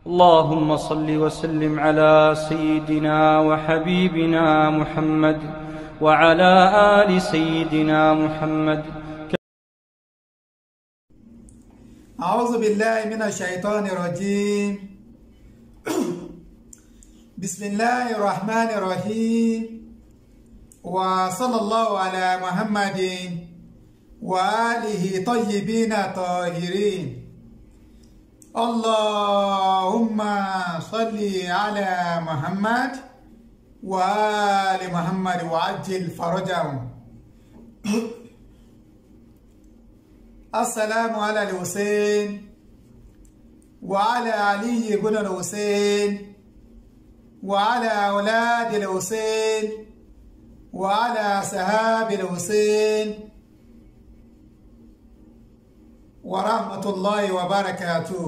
اللهم صل وسلم على سيدنا وحبيبنا محمد وعلى ال سيدنا محمد أعوذ بالله من الشيطان الرجيم بسم الله الرحمن الرحيم وصلى الله على محمد وآله طيبين طاهرين اللهم صل على محمد وآل محمد وعجل فرجهم السلام على الحسين وعلى علي بن الحسين وعلى أولاد الحسين وعلى صحاب الحسين ورحمة الله وبركاته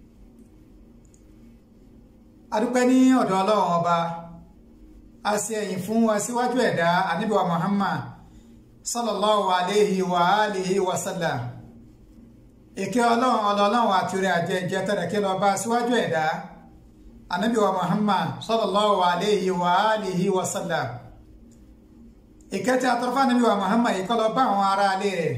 adúpẹ́ ní ọ̀dọ̀ ọlọ́run ọba a ṣe ẹ̀yìn fún aṣíwájú ẹ̀dá ànábì wa Muhammad sallallahu alayhi wa alihi wa sallam ìkẹ́ ọlọ́run ọlọ́run àti orí àjẹjẹ tẹ̀rẹ̀ kí lọ bá síwájú ẹ̀dá ànábì wa Muhammad sallallahu alayhi wa alihi wa sallam ìkẹ́ tí a tọrọ fún ànábì wa Muhammad yìí kó lọ bá àwọn ará ilé rẹ̀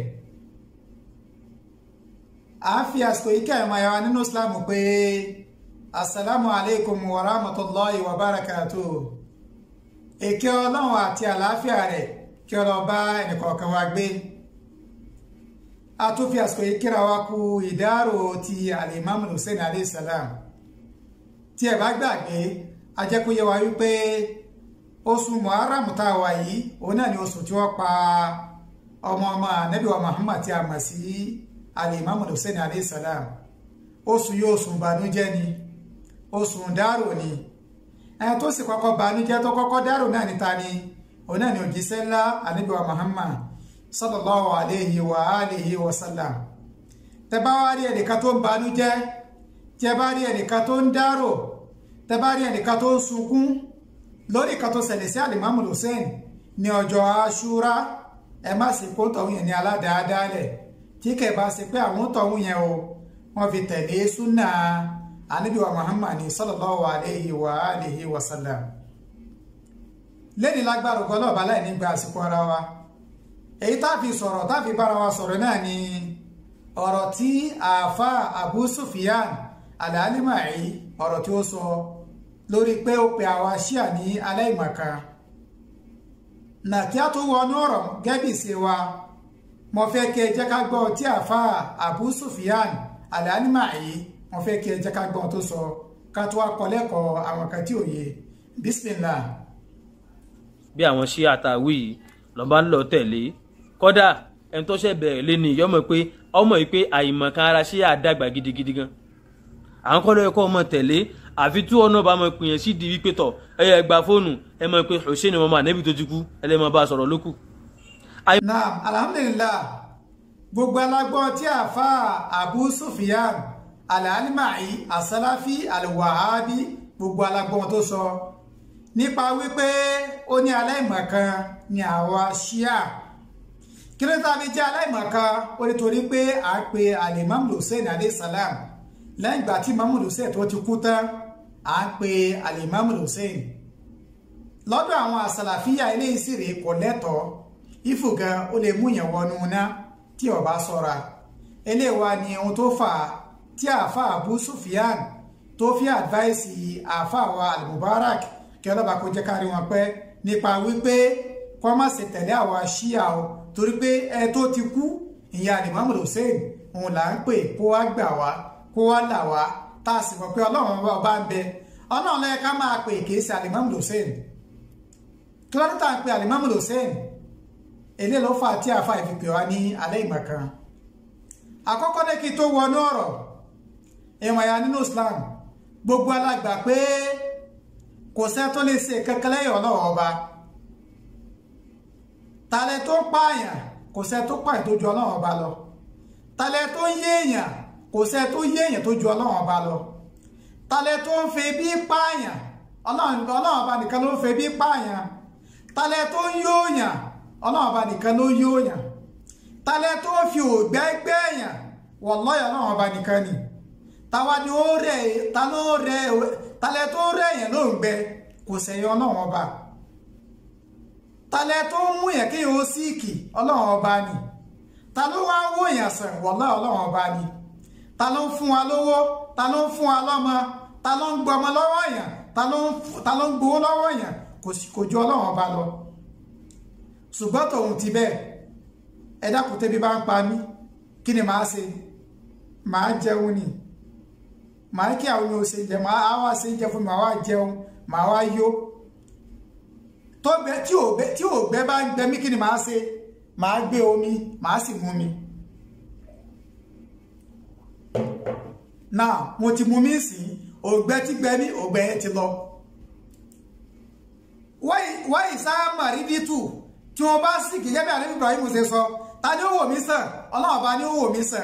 a fi àsìkò ìkẹ́ ẹ̀mọ̀ ẹ̀wà nínú Islam pé assalamu alaikum wa rahmatullahi wa barakatuh ìkẹ́ ọlọ́run àti àlàáfíà rẹ̀ kí ọ lọ bá ẹnìkọ̀ọ̀kan wa gbé a tún fi àsìkò yìí kíra wa kú ìdárò ti alimami hussein alayhi salam tí ẹ bá gbàgbé a jẹ́ kó yé wa wípé oṣù muharram tá a wà yìí òun náà ni oṣù tí wọ́n pa ọmọ ọmọ anabi wa muhammad tí a mọ̀ sí alimami hussein alayhi salam oṣù yóò oṣù ìbànújẹ́ ni oṣù dárò ni ẹni tó sì kọ́kọ́ banújẹ́ tó kọ́kọ́ dárò náà níta ni òun náà ni òjíṣẹ́ ńlá anabi wa muhammad sallallahu alayhi wa alihi wa sallam tẹ bá wá rí ẹnìkan tó ń banújẹ́ tí ẹ bá rí ẹnìkan tó ń dárò tẹ bá rí ẹnìkan tó ń sunkún lórí kan tó ṣẹlẹ̀ sí alimami hussein ní ọjọ́ aṣúra ẹ má sì kó tọ̀hún yẹn ní aládàádáálẹ̀ tí kẹ̀ bá ṣe pé àwọn tọ̀hún yẹn o wọ́n fi tẹ̀lé súnà anabi wa muhammad sallallahu alayhi wa alihi wa sallam lẹ́ni lágbára ògbọ́n náà bá láì nígbà àsìkò ara wa èyí tá fi sọ̀rọ̀ tá fi bára wa sọ̀rọ̀ náà ni ọ̀rọ̀ tí àáfà Abu Sufyan al-Alima'i ọ̀rọ̀ tí ó sọ lórí pé ó pe àwa ṣíà ní aláìmọ̀ká nà kí á tó wọnú ọ̀rọ̀ gẹ́bì sí wa mo fẹ́ kí ẹ jẹ́ ká gbọ́ tí àáfà Abu Sufyan al-Alima'i mo fẹ́ kí ẹ jẹ́ ká gbọ́ tó sọ ká tó wá kọ́ lẹ́kọ̀ọ́ àwọn kan tí ò yé bismillah. bí àwọn ṣíà àtàwí yìí lọ́ba ń lọ tẹ̀lé kódà ẹni tó ṣẹ̀ bẹ̀rẹ̀ lé ní ìyọ́mọ pé ọmọ yìí pé àìmọ̀kan ara ṣé àdàgbà gidigidi gan àwọn kọ́ ló yẹ kó ọmọ tẹ̀lé àfi tí ọ̀nà bá mọ pè yẹn sí di wípé tọ̀ ẹ yẹ gba fóònù ẹ mọ̀ pé Hussein ọmọ ànẹ́bí tó ti kú ẹ lè máa bá a sọ̀rọ̀ lókù. naam alhamdulillah gbogbo alágbọ́n tí àáfà Abu Sufyan al-Alima'i asalafi al-Wahabi gbogbo alágbọ́n tó sọ nípa wípé ó ní aláìmọ̀kan ni àwa ṣíà kí ló tàbí jẹ́ aláìmọ̀kan ó nítorí pé à ń pe alimam hussein aleyhisselam lẹ́yìn ìgbà tí imam hussein tó ti kú tán à ń pe alimam hussein lọ́dọ̀ àwọn àsàlàfíà eléyìí sì rèé kò lẹ́tọ̀ọ́ ìfùgàn ó lè mú yẹn wọnú ná tí ó bá ṣọ́ra eléyìí wá ní ohun tó fà á tí àáfà abu sufyan tó fi àdváìsì àáfà wa al-mubarak kí ọlọ́ba kó jẹ́ kárí wọn pẹ́ nípa wípé kọ́ má ṣe tẹ̀lé àwa ṣíà o torí pé ẹ tó ti kú ìyá Imam Hussein òun là ń pè kó wá gbà wá kó wá là wá tá a sì mọ̀ pé ọlọ́run ọba ń bẹ ọlọ́run lẹ́yìn ká máa pè kì í ṣe Imam Hussein kí ló dé tá à ń pè Imam Hussein èlé ló fà tí àfa ìfipè wá ní alẹ́ ìmọ̀kan àkọ́kọ́ ní kí tó wọnú ọ̀rọ̀ ìwọ̀n ya nínú Islam gbogbo alágbà pé kò sẹ́ tó lè ṣe kankan lẹ́yìn ọlọ́run ọba talẹ̀ tó ń pààyàn kò sẹ́ tó pààyàn tó ju ọlọ́run ọba lọ talẹ̀ tó ń yéèyàn kò sẹ́ tó yéèyàn tó ju ọlọ́run ọba lọ talẹ̀ tó ń fi bí pààyàn ọlọ́run ọba nìkan ló ń fi bí pààyàn talẹ̀ tó ń yóòyàn ọlọ́run ọba nìkan ló yóòyàn talẹ̀ tó ń fi ògbẹ́ gbẹ́yàn wallahi ọlọ́run ọba nìkan ni táwa ni ó rẹ̀ ta ló rẹ̀ talẹ̀ tó rẹ̀ yẹn ló ń gbẹ kò sẹ́yìn ọlọ́run ọba talẹ̀ tó ń mú yẹn kí yẹn ó síìkì ọlọ́run ọba ni ta ló wá ń wò yẹn sàn wọ́lá ọlọ́run ọba ni ta ló ń fún wa lówó ta ló ń fún wa lọ́mọ ta ló ń gbọmọ lọ́wọ́ yẹn ta ló ń gbowó lọ́wọ́ yẹn kò ju ọlọ́run ọba lọ ṣùgbọ́n tòun ti bẹ́ẹ̀ ẹ dákun tẹ́bí bá ń pa mí kí ni màá ṣe màá jẹun ni màá kí àwọn yóò ṣe jẹ màá wá ṣe jẹ fún mi màá wá jẹun màá wá yó tó bẹ tí ò bẹ tí ò gbẹ bá ń gbẹ mí kí ni màá ṣe màá gbé omi màá sì mú mi náà mo ti mú mi sí ògbẹ tí gbẹ mí ògbẹ yẹn ti lọ wáyé sáà màrídìtù tí wọ́n bá sì kìí gẹ́gẹ́ àlẹ́ Ibrahim ṣe sọ ta ni ó wò mí sàn ọlọ́run bá ní ó wò mí sàn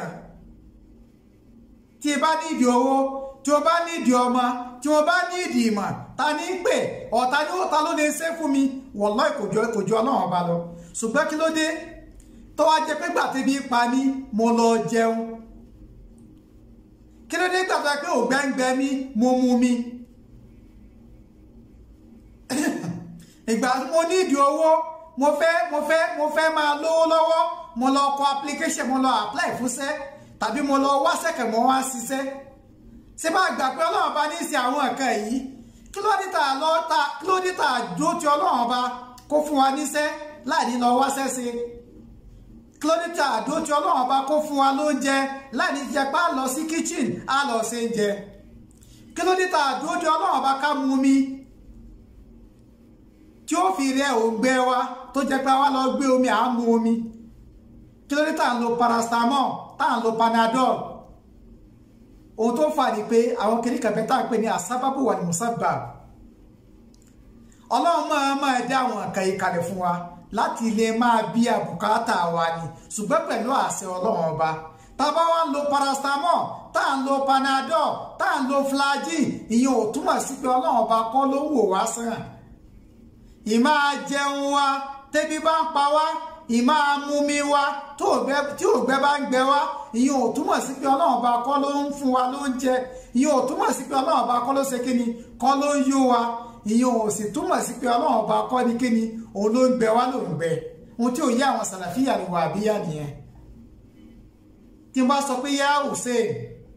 tí bá ní ìdí owó tí o bá ní ìdí ọmọ tí o bá ní ìdí ìmọ̀ ta ní pè ọ̀tá ní ta ló lè ṣe fún mi wallahi kò jọ kò jọ ọlọ́run bá lọ ṣùgbọ́n kí ló dé tó wá jẹ pé gbàtẹ́ bí pa mí mo lọ jẹun kí ló dé gbàtẹ́ pé ògbẹ́ngbẹ́ mi mo mu mi ìgbà mo ní ìdí owó mo fẹ́ mo fẹ́ mo fẹ́ máa lówó lọ́wọ́ mo lọ kọ application mo lọ apply fúnṣẹ́ tàbí mo lọ wá sẹ́kẹ̀ mo wá ṣiṣẹ́ ṣé bá gbà pé ọlọ́run bá ní í ṣe àwọn nǹkan yìí kí ló dé tà lọ ta kí ló dé tà dúró ti ọlọ́run bá kó fún wa níṣẹ́ láì lọ wá sẹ́sẹ́ kí ló dé tà dúró ti ọlọ́run bá kó fún wa lóúnjẹ láì ní jẹ pé a lọ sí kitchen a lọ ṣe ń jẹ kí ló dé tà dúró ti ọlọ́run bá ká mú mi tí ó fi rẹ òǹgbẹ wa tó jẹ pé wá lọ gbé omi à ń mu omi kí ló dé tá à ń lo paracetamol tá à ń lo panadol ohun tó fà ní pé àwọn kìnnì kan bẹ́ẹ̀ tá à ń pè ní asábàbò wà ní musabba ọlọ́run máa máa dá àwọn nǹkan yìí kalẹ̀ fún wa láti lè máa bí àbùkátà wa ni ṣùgbọ́n pẹ̀lú àṣẹ ọlọ́run ọba tábà wá ń lo paracetamol tá à ń lo panadol tá à ń lo flagyl ìyẹn ò túmọ̀ sí pé ọlọ́run ọba kọ́ ló ń wò wá sàn ìmá jẹun wa tẹ́bí bá ń pa wá ìmá mumi wa tí ògbẹ́ bá ń gbẹ wá ìyẹn ò túmọ̀ sí pé ọlọ́run bá kọ́ ló ń fún wa lóúnjẹ ìyẹn ò túmọ̀ sí pé ọlọ́run bá kọ́ ló ṣe kíni kọ́ ló ń yó wa ìyẹn ò sì túmọ̀ sí pé ọlọ́run bá kọ́ ní kíni òun ló ń gbẹ wá ló ń gbẹ ohun tí ò yé àwọn sàlàfíà ni wà bíyà nìyẹn tí n bá sọ pé yá Hussein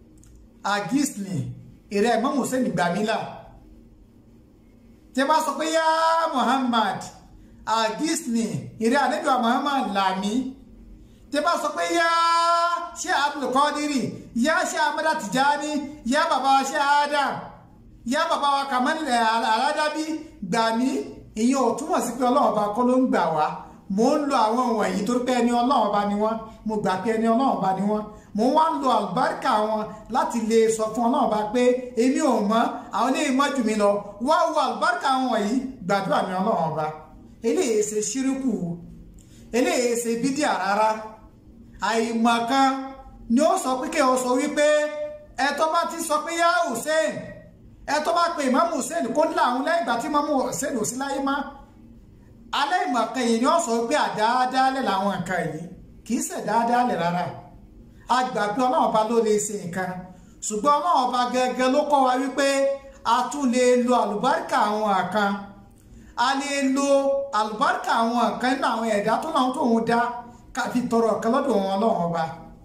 agisni ìrẹ́ ẹ̀gbọ́n Hussein gbàmílà tí a bá sọ pé yá Muhammad agisni ìrẹ́ àdébíwá Muhammad làmí tí a bá sọ pé yá ṣé Abdulkadiri yá ṣé Amada Tijani yá bàbá wa ṣé Adam yá bàbá wa Kamali aládàbí gbàmí ìyẹn ò túmọ̀ sí pé ọlọ́run ọba kọ́ ló ń gbà wá mò ń lo àwọn wọ̀nyí torí pé ẹni ọlọ́run ọba ni wọ́n mo gbà pé ẹni ọlọ́run ọba ni wọ́n mo wá ń lo àlùbáríkà wọn láti lè sọ fún ọlọ́run ọba pé èmi ò mọ̀ àwọn ní ìmọ̀ jù mí lọ wá wo àlùbáríkà wọn wọ̀nyí gbàdúrà ní ọlọ́run ọba eléyìí ṣe ṣíríkù eléyìí ṣe bídíà rárá àìmọ̀kan ni ó sọ pé kí o sọ wípé ẹ tó bá ti sọ pé yá Hussein ẹ tó bá pe Imam Hussein kó ńlá àwọn lẹ́yìn ìgbà tí Imam Hussein ò sí láyé má alẹ́ ìmọ̀kan yìí ni ó sọ pé àdáadáalẹ̀ làwọn nǹkan yìí kì í ṣe dáadáalẹ̀ rárá agbàgbé ọlọ́run ọba ló lè ṣe nǹkan ṣùgbọ́n ọlọ́run ọba gẹ́gẹ́ ló kọ́ wa wípé a tún lè lo àlùbáríkà àwọn kan a lè lo àlùbáríkà àwọn kan nínú àwọn ẹ̀dá tó náà tó ń dá ká fi tọrọ ọ̀kan lọ́dọ̀ wọn ọlọ́run ọba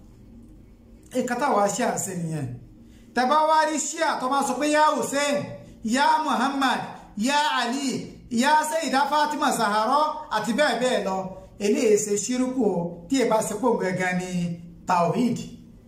nǹkan táwa ṣe àṣẹ nìyẹn tẹ́bá wá rí ṣíà tó bá sọ pé yá Hussein yá Muhammad yá Ali yá Sayyida Fatima Zahara àti bẹ́ẹ̀ bẹ́ẹ̀ lọ eléyìí ṣe ṣírùkù tí ẹ bá ṣe pò gangan ní tawhid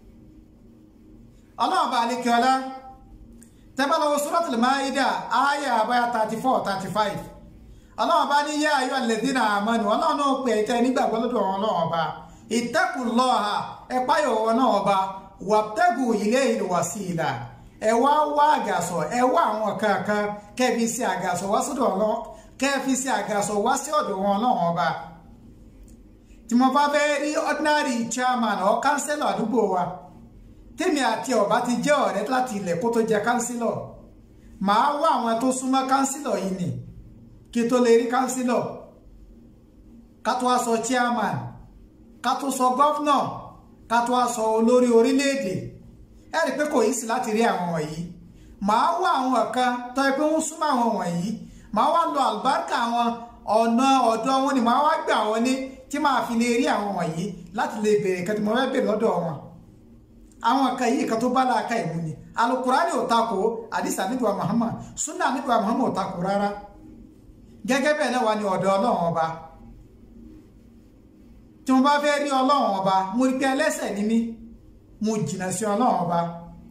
ọlọ́run bá alékè ọlá tẹ́bàlọ́wọ́ suratul Maida ayà àbáyà 34 35 ọlọ́run bá ní yá ayọ́ alladhina amanu ọlọ́run náà pè tẹ́ nígbàgbọ́ lọ́dọ̀ ọlọ́run ọba ittaqullaha ẹ̀páyọ̀ ọlọ́run ọba wabtagu ilayhil wasila ẹ wá wá àgàsọ̀ ẹ wá àwọn kankan kẹfì sí àgàsọ̀ wá sọ́dọ̀ ọlọ́run kẹfì sí àgàsọ̀ wá sí ọ̀dọ̀ wọn ọlọ́run ọba tí mo bá fẹ́ rí ordinary chairman or councillor àdúgbò wa tèmi àti ọba ti jẹ́ ọ̀rẹ́ láti ilẹ̀ kó tó jẹ councillor màá wá àwọn tó súnmọ́ councillor yìí nì kí tó lè rí councillor ká tó wá sọ chairman ká tó sọ governor ká tó wá sọ olórí orílẹ̀-èdè ẹ rí i pé kò yí sí láti rí àwọn wọ̀nyí màá wá àwọn kan tó yẹ pé wọ́n súnmọ́ àwọn wọ̀nyí màá wá lo àlùbáríkà wọn ọ̀nà ọ̀dọ̀ wọn ni màá wá gbà wọn ní tí màá fi lè rí àwọn wọ̀nyí láti lè béèrè kan tí mo fẹ́ béèrè lọ́dọ̀ wọn àwọn kan yìí kan tó bá láàka ìmú ni alukurani ò takò àdìsá nígbà Muhammad sunna nígbà Muhammad ò takò rárá gẹ́gẹ́ bẹ́ẹ̀ náà wà ní ọ̀dọ̀ ọlọ́run ọba tí mo bá fẹ́ rí ọlọ́run ọba mo rí pé ẹlẹ́ṣẹ̀ ni mí mo jìnnà sí ọlọ́run ọba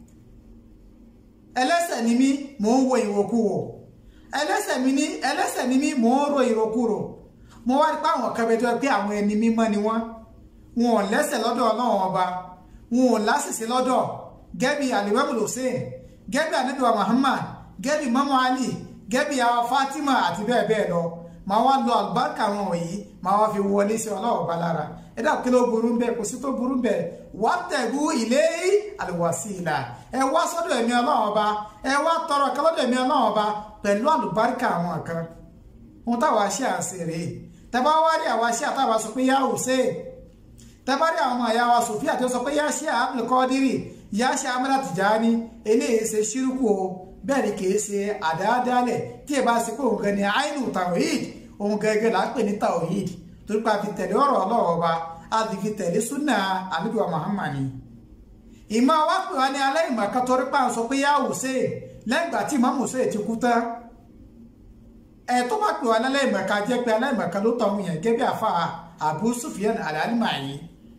ẹlẹ́ṣẹ̀ ni mí mò ń wo ìwòkuwò ẹlẹ́ṣẹ̀ mi ní ẹlẹ́ṣẹ̀ ni mí mò ń ro ìrokúrò mo wá rí pé àwọn kan bẹ́ẹ̀ tó yẹ pé àwọn ẹni mímọ́ ni wọ́n wọn ò lẹ́ṣẹ̀ lọ́dọ̀ ọlọ́run ọba wọn ò lásìsí lọ́dọ̀ gẹ́bí alimami hussein gẹ́bí anabiwa muhammad gẹ́bí mamu ali gẹ́bí àwọn fatima àti bẹ́ẹ̀ bẹ́ẹ̀ lọ máa wá lọ àlùbáríkà wọn wọ̀nyí máa wá fi wọlé sí ọlọ́wọ́ bá lára ẹ dà kí ló burú bẹ́ẹ̀ kò sí tó burú bẹ́ẹ̀ wá tẹ̀gú ilé àlùwàsílà ẹ wá sọ́dọ̀ ẹ̀mí ọlọ́wọ́ bá ẹ wá tọrọ kálọ́dọ̀ ẹ̀mí ọlọ́wọ́ bá pẹ̀lú àlùbáríkà àwọn kan ohun táwa ṣe àṣírí tẹ́bá wá rí àwa ṣe àtàwà sọ pé yá hussein tẹ́bá rí àwọn ọmọ ìyá wa sofia tó sọ pé yá ṣe àbùkọ́dírì yá ṣe amúlá tìjáni eléyìí ṣe ṣírùkù o bẹ́ẹ̀ ni kìí ṣe àdáadáalẹ̀ tí ẹ bá ṣe pé òun gan ni àìnù tawhid òun gẹ́gẹ́ là ń pè ní tawhid torí pé a fi tẹ̀lé ọ̀rọ̀ ọlọ́wọ́ ọba a ti fi tẹ̀lé súnà ànábì wa Muhammad ni. ìmọ̀ wa pè wá ní aláìmọ̀ kan torí pé à ń sọ pé yá Hussein lẹ́yìn ìgbà tí Imam Hussein ti kú tán ẹ̀ tó bá pè wá ní aláìmọ̀ kan jẹ́ pé aláìmọ̀ kan ló tọ̀ wọ́n yẹn gẹ́gẹ́ bí àfa Abu Sufyan al-Alimayi.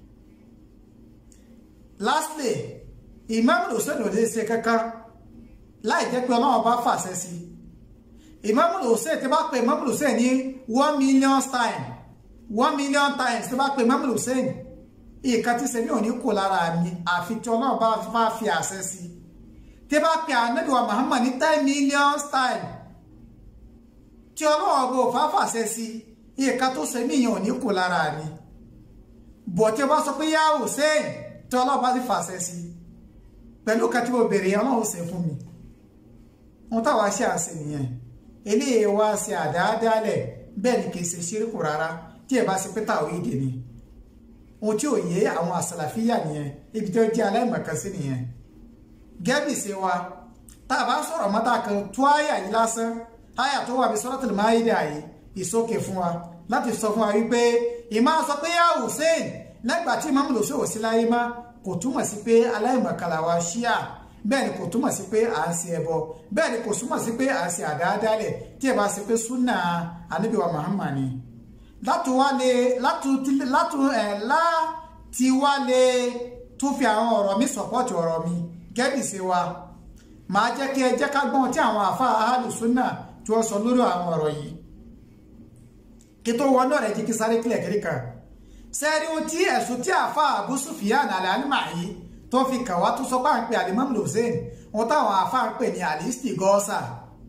lastly Imam Hussein ò lè ṣe kankan láì jẹ́ pé ọlọ́run bá fàṣẹ sí Imam Hussein tí bá pe Imam Hussein ní one million times one million times tí bá pe Imam Hussein ìkan tí sẹ́mi ò ní kó lára mi àfi tí ọlọ́run bá bá fi àṣẹ sí tí bá pe Ànábì wa Muhammad ní ten million times tí ọlọ́run bó fà fàṣẹ sí ìkan tó sẹ́mi yẹn ò ní kó lára mi bọ̀ tí ó bá sọ pé yá Hussein tí ọlọ́run bá ti fàṣẹ sí pẹ̀lú kan tí mo bèrè ọlọ́run ṣe fún mi wọn táwa ṣe àṣẹ nìyẹn eléyìí wá ṣe àdáadáalẹ̀ bẹ́ẹ̀ ni kì í ṣe ṣíríkù rárá tí ẹ bá ṣe pé táwọn ìdè ni ohun tí ò yé àwọn àṣàlàfíà nìyẹn ibi tí ó jẹ́ aláìmọ̀kan sí nìyẹn gẹ́bì ṣe wa tá a bá sọ̀rọ̀ mọ́tà kan tó àyà yìí lásán àyà tó wà bí Suratul Maida yìí ìsókè fún wa láti sọ fún wa wípé ìmá sọ pé yá Hussein lẹ́gbàá tí Imam Hussein ò sí láyé má kò túmọ̀ sí pé aláìmọ̀kan làwa ṣíà bẹ́ẹ̀ ni kò túmọ̀ sí pé à ń ṣe ẹbọ bẹ́ẹ̀ ni kò túmọ̀ sí pé à ń ṣe àdáadáalẹ̀ tí ẹ bá ṣe pé súnà anábìwá Muhammad ni láti wá lè láti ẹ̀ láti wá lè tún fi àwọn ọ̀rọ̀ mi sọ̀pọ̀tì ọ̀rọ̀ mi gẹ́bì sí wa màá jẹ́ kí ẹ jẹ́ ká gbọ́n tí àwọn àfa ahlu súnà tí wọ́n sọ lórí àwọn ọ̀rọ̀ yìí kí tó wọnú rẹ̀ jí kí sáré kílẹ̀ kiri kan sẹ́ẹ̀rí ohun tí ẹ̀sùn tí àfa Abu Sufyan al-Alimayi tó fi kàn wá tó sọ pé à ń pè alimam hussein wọn táwọn afá ń pè ní alisti gọ́ọ̀sà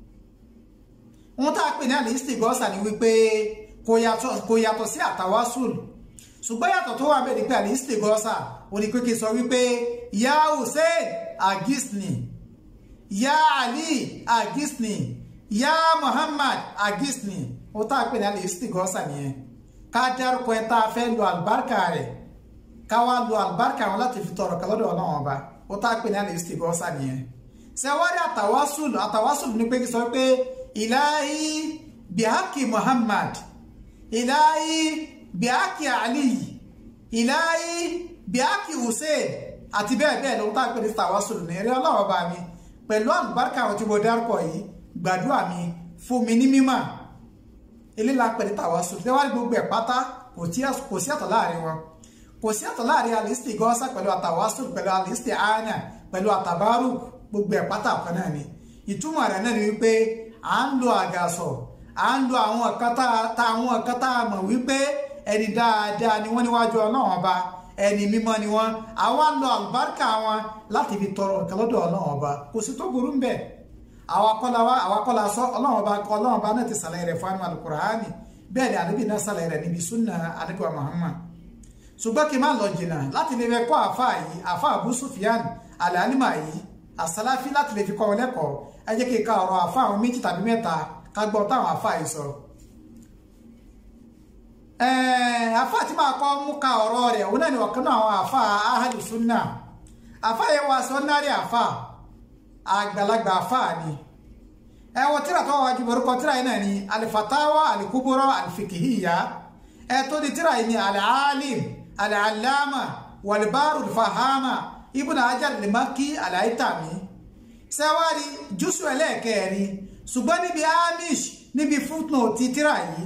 wọn tá a pè ní alisti gọ́ọ̀sà ni wípé kò yàtọ̀ sí àtàwásùl ṣùgbọ́n yàtọ̀ tó wà bẹ́ẹ̀ ni pé alisti gọ́ọ̀sà ò ní pé kí n sọ wípé ya hussein agisni ya ali agisni ya muhammad agisni wọn tá a pè ní alisti gọ́ọ̀sà nìyẹn ká dárúkọ ẹ tá a fẹ́ lo àlùbáríkà rẹ̀ káwá lo àlùbáríkà wọn láti fi tọrọ kálọ́dọ̀ ọlọ́run ọba ó tá a pè ní àlèsítì gọ́ọ́sà nìyẹn sẹwárí àtàwásùlù àtàwásùlù ní pé kí sọ pé ìláyí bíhákì muhammad ìláyí bíhákì ali ìláyí bíhákì hussein àti bẹ́ẹ̀ bẹ́ẹ̀ ló tá a pè ní àtàwásùlù ní eré ọlọ́run ọba mi pẹ̀lú àlùbáríkà àwọn tí mo dárúkọ yìí gbàdúrà mi fún mi ní mímọ̀ eléla pè ní àtàwásùlù sẹwárí gbogbo ẹ̀ pátá kò sí àtọ̀ láàrin wọn kò sí àtọ̀ láàrin alisti gọ́ọ́sà pẹ̀lú àtàwásù pẹ̀lú alisti àánà pẹ̀lú àtàbárù gbogbo ẹ̀ pátá ọ̀kan náà ni ìtumọ̀ rẹ̀ náà ni wípé à ń lo àgàsọ̀ à ń lo àwọn ọ̀kan tá àwọn ọ̀kan tá a mọ̀ wípé ẹni dáadáa ni wọ́n níwájú ọlọ́run ọba ẹni mímọ́ ni wọ́n àwa ń lo àlùbáríkà wọn láti fi tọrọ nǹkan lọ́dọ̀ ọlọ́run ọba kò sí tó burú ń bẹ̀ àwa kọ́la wa àwa kọ́la sọ ọlọ́run ọba ọlọ́run ọba náà ti sàlàyé rẹ̀ fún Al-Qur'ani bẹ́ẹ̀ ni àdébì náà sàlàyé rẹ̀ níbi súnà àdébì wa Muhammad ṣùgbọ́n kí n má lọ jìnnà láti lè fẹ́ kọ́ àfa yìí àfa Abu Sufyan al-Alima yìí àsálàfí láti lè fi kọ́ wọn lẹ́kọ̀ọ́ ẹ jẹ́ kí n ka ọ̀rọ̀ àfa àwọn méjì tàbí mẹ́ta ká gbọ́ táwọn àfa yìí sọ. àfa tí máa kọ́ mú ka ọ̀rọ̀ rẹ̀ òun náà ni ọ̀kan náà àwọn àfa ahlu sunna àfa yẹn wá sọ náírà àfa àgbàlagbà àfa ni ẹ wọ tíra tó wájú borúkọ tíra yìí náà ni alifatawa alikuburo alifikihiya ẹ tó di tíra yìí ni alalim alalama walibaru fahama ibùnà hajar limaki alaitami sẹwárí jùsù ẹlẹ́ẹ̀kẹrin ṣùgbọ́n níbi amish níbi footnote tíra yìí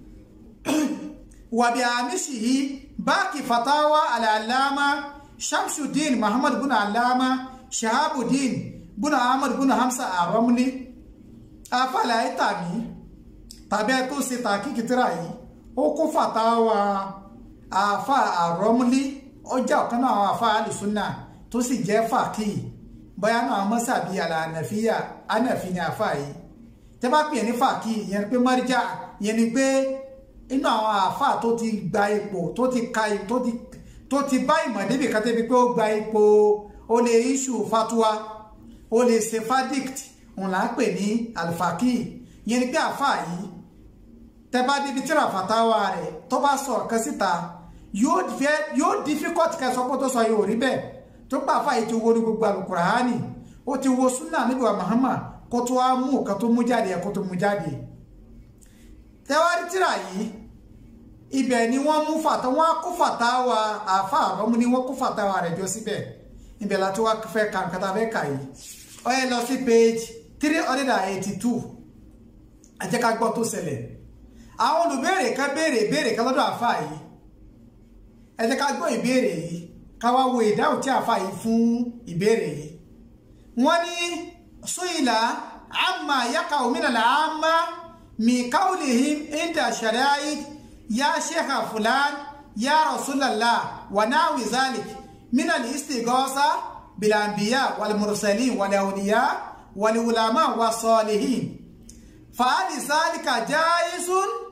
wàbí amish yìí báàkì fatawa alalama shamsuddin muhammad bin alama shahabuddin bin ahmad bin hamsa aromni afala itami tàbí ẹ tó ṣe tàkìkì tíra yìí ó kó fatawa afa aromli ọjà ọ̀kan náà àwọn afa alùsùnà tó sì jẹ́ fàkì bóyá náà mọ́sàbí àlànàfíà ànàfi ni afa yìí tẹ́ bá pè ní fàkì ìyẹn pé mọ́ríjà ìyẹn ni pé inú àwọn afa tó ti gba ipò tó ti ka tó ti tó ti bá ìmọ̀ débi kan tẹ́bi pé ó gba ipò ó lè issue fatwa ó lè ṣe verdict òun là ń pè ní alfaki ìyẹn ni pé afa yìí tẹ́ bá débi tíra fatawa rẹ̀ tó bá sọ ọ̀kan síta yóò fẹ́ yóò difficult kẹ́ sọ pé tó sọ yóò rí bẹ́ẹ̀ tó pa afa yìí ti wo ní gbogbo alukurahani ó ti wo sunna níbi wa Muhammad kó tó wá mú nǹkan tó mú jáde kó tó mú jáde tẹ́wárí tíra yìí ibẹ̀ ni wọ́n mú fàtà wọ́n kó fàtàwà àfa àrọ́mú ni wọ́n kó fàtàwà rẹ̀ jọ síbẹ̀ ibẹ̀ láti wá fẹ́ ka nǹkan tá a fẹ́ kà yìí ó yẹ lọ sí page three hundred and eighty two ẹ jẹ́ ká gbọ́ tó ṣẹlẹ̀ àwọn olùbéèrè kan béèrè béèrè kan lọ́dọ̀ àfa yìí ẹ jẹ́ ká gbọ́ ìbéèrè yìí ká wá wo ìdáhùn tí àfa yìí fún ìbéèrè yìí wọ́n ní sóyìnlá àmà yàkà òmìnira àmà mìkáwùlìhìm ìdá ṣàdáyìí يا شيخ فلان يا رسول الله ونحو ذلك من الاستغاثة بالأنبياء والمرسلين والأولياء والعلماء والصالحين فهل ذلك جائز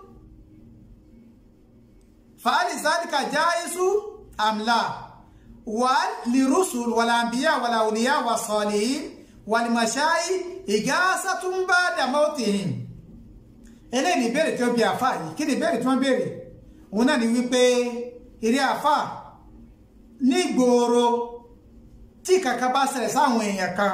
فهل ذلك جائز أم لا وللرسل والأنبياء والأولياء والصالحين والمشايخ إغاثة بعد موتهم eléyìí ní ìbéèrè tí ó bi àfà yìí kí ni ìbéèrè tí wọ́n béèrè òun náà ni wípé eré àfà ní gbòòrò tí kankan bá ṣẹlẹ̀ sáwọn èèyàn kan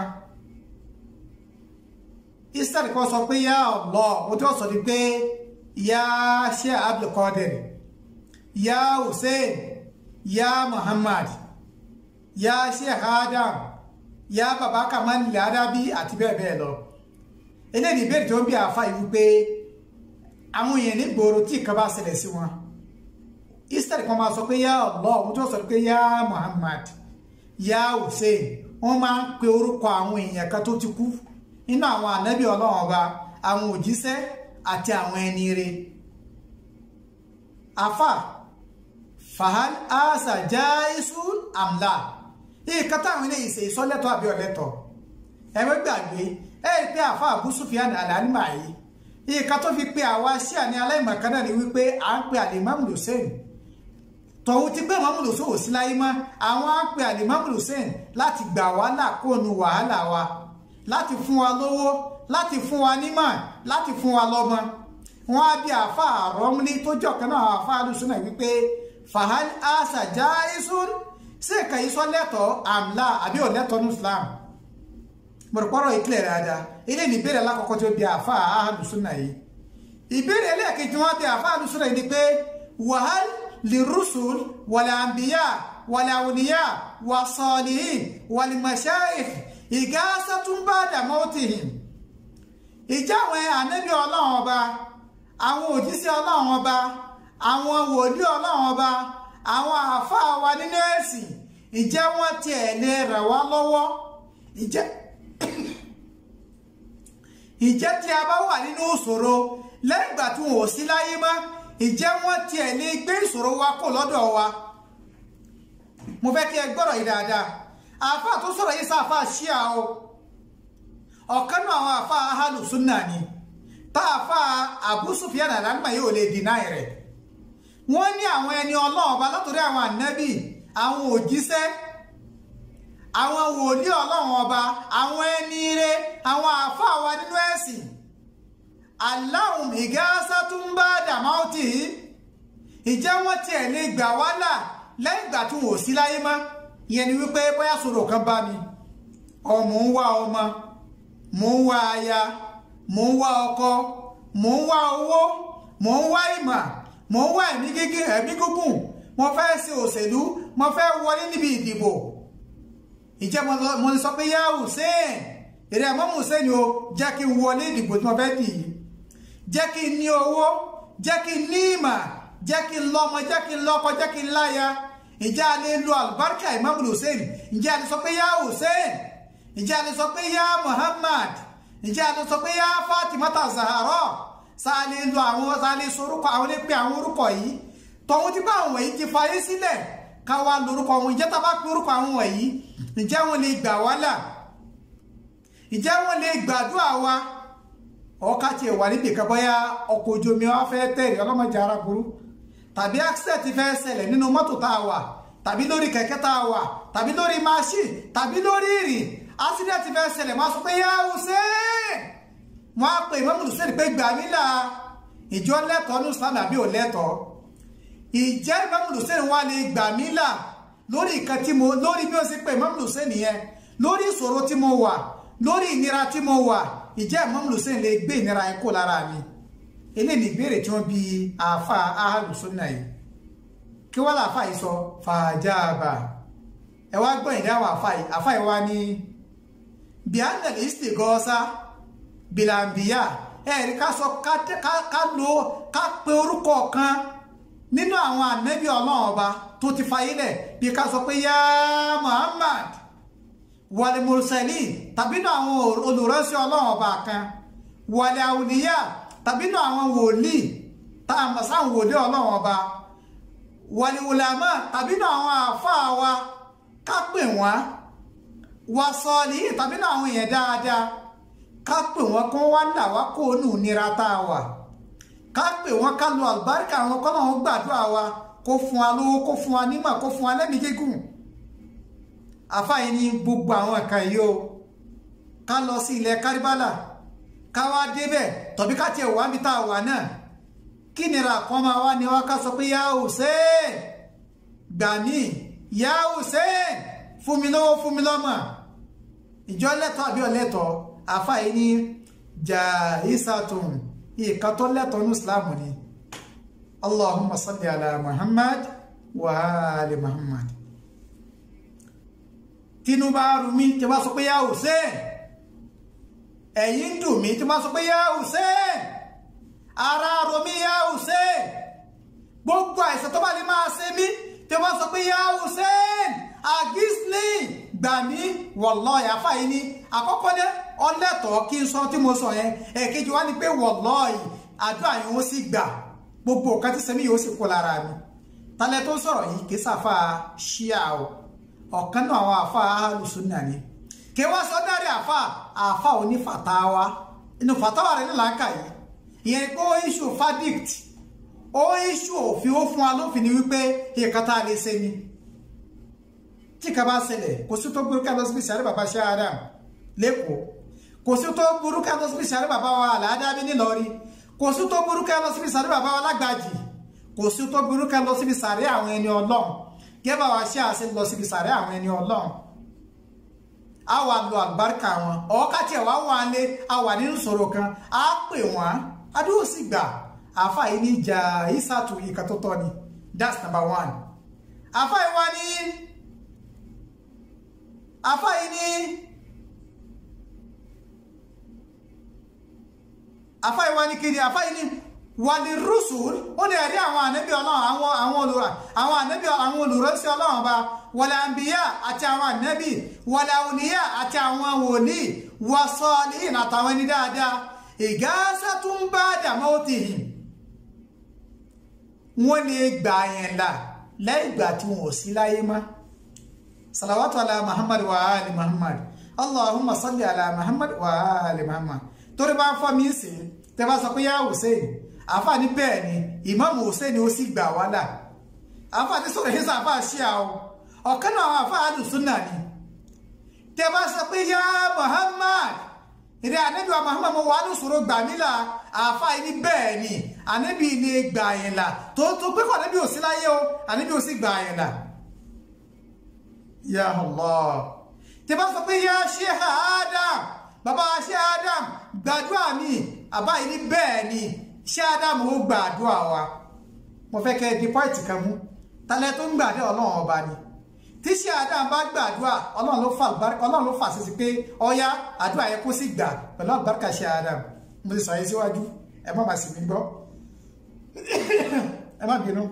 israel kan sọ pé yá Allah mo tí wọ́n sọ ni pé yá Sheikh Abdulkadir yá Hussein yá Muhammad yá Sheikh Adam yá baba Kamal Adabi àti bẹ́ẹ̀ bẹ́ẹ̀ lọ eléyìí ní ìbéèrè tí wọ́n bi àfà yìí wípé àwọn èèyàn ní gbòòrò tí ìkan bá ṣẹlẹ̀ sí wọn israel kan máa sọ pé yá Allah ohun tí wọ́n sọ pé yá Muhammad yá Hussein wọ́n máa ń pe orúkọ àwọn èèyàn kan tó ti kú nínú àwọn ànábì ọlọ́run ọba àwọn òjíṣẹ́ àti àwọn ẹni rere afa fahal asa jaisun amla ìkan táwọn ilé ìṣe ìsọlẹ́tọ̀ àbí ọ̀lẹ́tọ̀ ẹ̀mẹ́ gbàgbé ẹ̀ pé afa Abu Sufyan al-Anima yìí ìka tó fi pe àwa sí àní aláìmọ̀kan náà ni wípé à ń pe àlèmámù Hussein tọ̀hún ti pé mọ́mù Hussein ò sí láyé mọ́ àwọn á pe àlèmámù Hussein láti gbà wá là kóònù wàhálà wa láti fún wa lówó láti fún wa nímọ̀ láti fún wa lọ́mọ wọn á bí àfa àrọ́múlé tó jọ̀kan náà àfa àlùsùn náà wípé fahal asa jaisun sí ìka yìí sọ lẹ́tọ̀ọ́ àmlà àbí ò lẹ́tọ̀ọ́ ní Islam mọ̀rọ̀pọ̀rọ̀ ìkìlẹ̀ dáadáa ilé ní ìbéèrè alákọ̀ọ́kọ́ tí ó bí àfá àhàlùsúnà yìí ìbéèrè ẹlẹ́ẹ̀kejì wọ́n bí àfá àhàlùsúnà yìí ni pé wàhál lè rúsùl wàlẹ̀ àmbíyà wàlẹ̀ àwòníyà wà sọ̀lìhìn wàlẹ̀ mọ̀ṣáìf ìgáṣà tún bá dàmọ́tìhìn ìjà àwọn ànábì ọlọ́run ọba àwọn òjíṣẹ́ ọlọ́run ọba àwọn wòlíì ọlọ́run ọba àwọn àfá wa nínú ẹ̀sìn ìjẹ́ wọ́n tiẹ̀ lè rẹ̀ wá lọ́wọ́ ìjẹ́ ìjẹ́ tí a bá wà nínú ìṣòro lẹ́yìn ìgbà tí wọn ò sí láyé mọ́ ìjẹ́ wọ́n tiẹ̀ lè gbé ìṣòro wa kò lọ́dọ̀ wa mo fẹ́ kí ẹ gbọ́rọ̀ yìí dáadáa àáfà tó sọ̀rọ̀ yìí sáfà ṣíà o ọ̀kan náà àwọn àáfà ahàlù súnà ni tá àáfà Abu Sufyan àlágbà yóò lè dínà rẹ̀ wọ́n ní àwọn ẹni ọlọ́ọ̀ba látòrí àwọn ànábì àwọn òjíṣẹ́ àwọn wòlíì ọlọ́run ọba àwọn ẹni ire àwọn àáfàá wa nínú ẹ̀sìn aláhùn ìgáásá tún bá dàmáwòtì ìjẹ́ wọ́n tiẹ̀ lè gbà wá là lẹ́yìn ìgbà tí wọn ò sí láyé mọ́ ìyẹn ni wípé bóyá sọ̀rọ̀ kan bá mi ọ mò ń wá ọmọ mò ń wá aya mò ń wá ọkọ mò ń wá owó mò ń wá ìmọ̀ mò ń wá ẹ̀mí gígùn ẹ̀mí gígùn mo fẹ́ ṣe òṣèlú mo fẹ́ wọlé níbi ìdìbò ìjẹ́ mo sọ pé yá Hussein èrè àmọ́ Hussein o jẹ́ kí n wọlé ìdìbò tí mo fẹ́ dì í jẹ́ kí n ní owó jẹ́ kí n ní ìmọ̀ jẹ́ kí n lọ́mọ jẹ́ kí n lọ́kọ jẹ́ kí n láya ìjẹ́ a lè lo àlùbáríkà Imam Hussein ìjẹ́ a lè sọ pé yá Hussein ìjẹ́ a lè sọ pé yá Muhammad ìjẹ́ a lè sọ pé yá Fatimata Zahara sáà lè lo àwọn sáà lè sorúkọ àwọn lè pe àwọn orúkọ yìí tọ̀hún ti bá àwọn wọ̀nyí ti fayé sílẹ̀ ká wá lórúkọ wọn ìjẹ́ tá a bá pe orúkọ àwọn wọ̀nyí ǹjẹ́ wọn lè gbà wá là ǹjẹ́ wọn lè gbàdúrà wa ọkà tiẹ̀ wà níbi kan bóyá ọkọ̀ ojú omi wa fẹ́ tẹ̀lé ọlọ́mọdé ara burú tàbí accident fẹ́ ṣẹlẹ̀ nínú mọ́tò tá a wà tàbí lórí kẹ̀kẹ́ tá a wà tàbí lórí machine tàbí lórí ìrìn accident fẹ́ ṣẹlẹ̀ máa sọ pé yá Hussein wọn á pe Imam Hussein pé gbà mí là ìjọ lẹ́tọ̀ọ́ ní Islam àbí ò lẹ́tọ̀ọ́ ìjẹ́ Imam Hussein wà lè gbà mí là lórí nǹkan tí mo lórí bí ó ṣe pé Imam Hussein yẹn lórí ìṣòro tí mo wà lórí ìnira tí mo wà ìjẹ́ Imam Hussein lè gbé ìnira yẹn kó lára mi eléyìí ni ìbéèrè tí wọ́n bi àáfà Ahlus Sunnah yìí kí wọ́n láàfà yìí sọ fàájàbà ẹ wá gbọ́ ìdáhùn àáfà yìí àáfà yìí wá ní bianel istighosa bilambiya ẹ̀rí ká sọ ká lo ká pe orúkọ kan nínú àwọn ànábì ọlọ́run ọba tó ti fayé lẹ̀ bí ká sọ pé yá Muhammad wàlẹ̀ mùsẹ̀lì tàbí nínú àwọn olùránṣẹ́ ọlọ́run ọba kan wàlẹ̀ àwùníyà tàbí nínú àwọn wòlíì tá a mọ̀ sáwọn wòlíì ọlọ́run ọba wàlẹ̀ wùlàmà tàbí nínú àwọn àáfàá wa ká pè wọ́n wà sọ́ọ̀lì tàbí nínú àwọn èèyàn dáadáa ká pè wọ́n kó wá là wá kó nù nira tá a wà ká pè wọ́n ká lo àlùbáríkà àwọn kọ́nà wọn gbàdúrà wa kó fún wa lówó kó fún wa nímọ̀ kó fún wa lẹ́mìí gígùn àfáàyè ní gbogbo àwọn nǹkan yìí o ká lọ sí ilẹ̀ kárìbálà ká wá débẹ̀ tọ̀bí ká tiẹ̀ wá níbi tá a wà náà kí nira kan máa wá ní wá ká sọ pé yá Hussein gbà mí yá Hussein fún mi lówó fún mi lọ́mọ ìjọ lẹ́tọ̀ọ́ àbí ọ̀lẹ́tọ̀ọ́ àfáàyè ní jahisatun ìkan tó lẹ́tọ̀ọ́ ní islam ni allahumma salli ala muhammad wa ali muhammad tínú bá rú mi tí wọ́n sọ pé yá hussein ẹ̀yìn dùn mí tí wọ́n sọ pé yá hussein ara rọ mí yá hussein gbogbo àìsàn tó bá lè máa ṣe mí tí wọ́n sọ pé yá hussein agisli gbà mí wallahi àfáà ní àkọ́kọ́ ní ọlẹ́tọ̀ọ́ kí n sọ tí mo sọ yẹn ẹ̀kejì wá ní pé wallahi àdúrà yẹn ó sì gbà gbogbo nǹkan tí sẹ́mi yóò sì kó lára mi talẹ̀ tó sọ̀rọ̀ yìí kì í sàfà ṣíà o ọ̀kan náà àwọn àfà alùsùnà ni kí wọ́n sọ dárí àfà àfà òní fàtàwà inú fàtàwà rẹ̀ ní làákà yìí ìyẹn pé ó iṣu fadict ó iṣu òfin ó fún wa lófin ni wípé ìkàtà lè ṣe ni tí ká bá ṣẹlẹ̀ kò sí tó gbórúkú ẹlọ síbi sàárẹ̀ bàbá ṣe adam lẹ́kọ̀ọ́ kò sí tó gbórúkú ẹlọ síbi sàárẹ̀ bàbá wa àlàádámi nílọrin kò sí tó gbórúkú ẹlọ síbi sàárẹ̀ bàbá wa lágbàjì kò sí tó gbórúkú ẹlọ síbi sàárẹ̀ àwọn ẹni ọlọ́run gẹ́bà wa ṣe àṣẹ lọ síbi sàárẹ̀ àwọn ẹni ọlọ́run a wà lo àlùbáríkà wọn ọ̀ọ́ká tiẹ̀ wá wà lé a wà nínú sọ̀rọ̀ kan a pè wọ́n adúró sì gbà àfa yìí ní ìjà ìsàtù ìkà tó tọ́ ni that's number one àfa yìí wá ní afáyí ní afáyí wá ní kiri afáyí ní wàlí rúsùl ó lè rí àwọn ànábì ọlọ́run àwọn àwọn olùrà àwọn ànábì àwọn olùrọ́sí ọlọ́run ọba wàlẹ̀ àǹbíyà àti àwọn ànábì wàlẹ̀ àwòníyà àti àwọn wòlíì wàsọ́ọ̀lì àtàwọn ẹni dáadáa ìgáṣà tún bá dàmọ́ ó ti hìn wọ́n lè gbà yẹn là lẹ́yìn ìgbà tí wọn ò sí láyé mọ́ salawatu ala muhammad wa ali muhammad allahumma salli ala muhammad wa ali muhammad torí bá ń fọ́ mi sí tẹ́ bá sọ pé yá hussein àfààní bẹ́ẹ̀ ni imam hussein ó sì gbà wá là àfààní sọ̀rọ̀ yìí sọ àfàà ṣíà o ọ̀kan náà àwọn àfàà alùsùnà ni tẹ́ bá sọ pé yá muhammad ìrẹ́ ànábì wa muhammad mo wà ní ìṣòro gbà mí là àfàà ní bẹ́ẹ̀ ni ànábì ilé gbà yẹn là tó tó pé kọ́ ànábì ò sí láyé o ànábì ò sì gbà yẹn là ya Allah tí bá sọ pé ya Sheikh Adam bàbá Sheikh Adam gbàdúrà mi àbá yìí ní bẹ́ẹ̀ ni Sheikh Adam ó gbàdúrà wa mo fẹ́ kẹ́ ẹ di pọ́ìtì kan mú talẹ́ tó ń gbàdúrà ọlọ́run ọba ni tí Sheikh Adam bá gbàdúrà ọlọ́run ló fà ọlọ́run ló fà sí sí pé ọyá àdúrà yẹn kó sì gbà pẹ̀lú àlùbáríkà Sheikh Adam mo ti sọ yìí síwájú ẹ má bàa sì mí gbọ́ ẹ má bínú.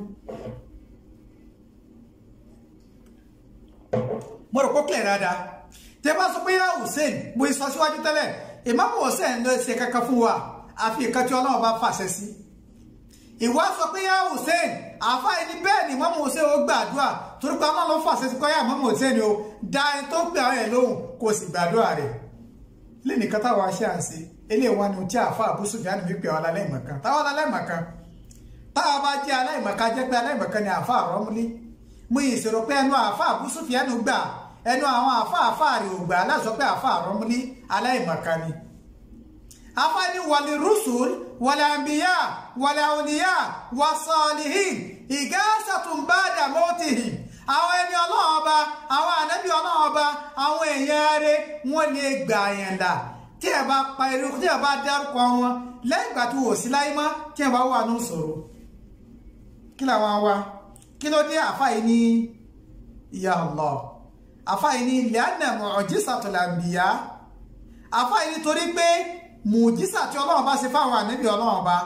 mo rò pé clear dáadáa tẹ bá sọ pé yá hussein mo sọ síwájú tẹ́lẹ̀ ìmáàmù hussein ló ṣe kankan fún wa àfi ìkan tí ọlọ́run bá fàṣẹ sí ìwà sọ pé yá hussein àáfàá ẹni bẹ́ẹ̀ ni ìmáàmù hussein ó gbàdúrà torí pé ọlọ́run ló fàṣẹ sí kọ́yà ìmáàmù hussein o da ẹni tó gbé àwọn ẹ̀ lóhùn kó o sì gbàdúrà rẹ̀ lé nìkan táwa ṣe à ń ṣe eléyìí wá ní ohun tí àáfàá Abu Sufyan fi pè ọ́ aláìmọ̀kan táwa aláìmọ̀kan táwa bá jẹ́ aláìmọ̀kan jẹ́ pé aláìmọ̀kan ni àáfàá Rọ́múlí mú ìṣòro pé ẹnu àáfàá Abu Sufyan gbà ẹnu àwọn àfáàfáà rẹ̀ ògbà aláṣọ pé àfáà Rọ́múlí aláìmọ̀kan ni afá ní wàlẹ̀ rúṣùl wàlẹ̀ àmbíyá wàlẹ̀ àwòníyá wà sọ̀lìhìn ìgásàtúnbádà mọ́tìhì àwọn ẹni ọlọ́run ọba àwọn ànábì ọlọ́run ọba àwọn èèyàn rẹ̀ wọ́n lè gbà yẹn là tí ẹ bá pa eré tí ẹ bá dárúkọ wọn lẹ́yìn ìgbà tó wò sí láyé mọ́ tí ẹ bá wà ní ìṣòro kí làwọn wa kí ló dé àfáà yìí ní ya Allah àfáàyí ní lẹ́ànà mu'jizatul anbiya àfáàyí nítorí pé mùjísà tí ọlọ́run bá ṣe fáwọn ànábì ọlọ́run bá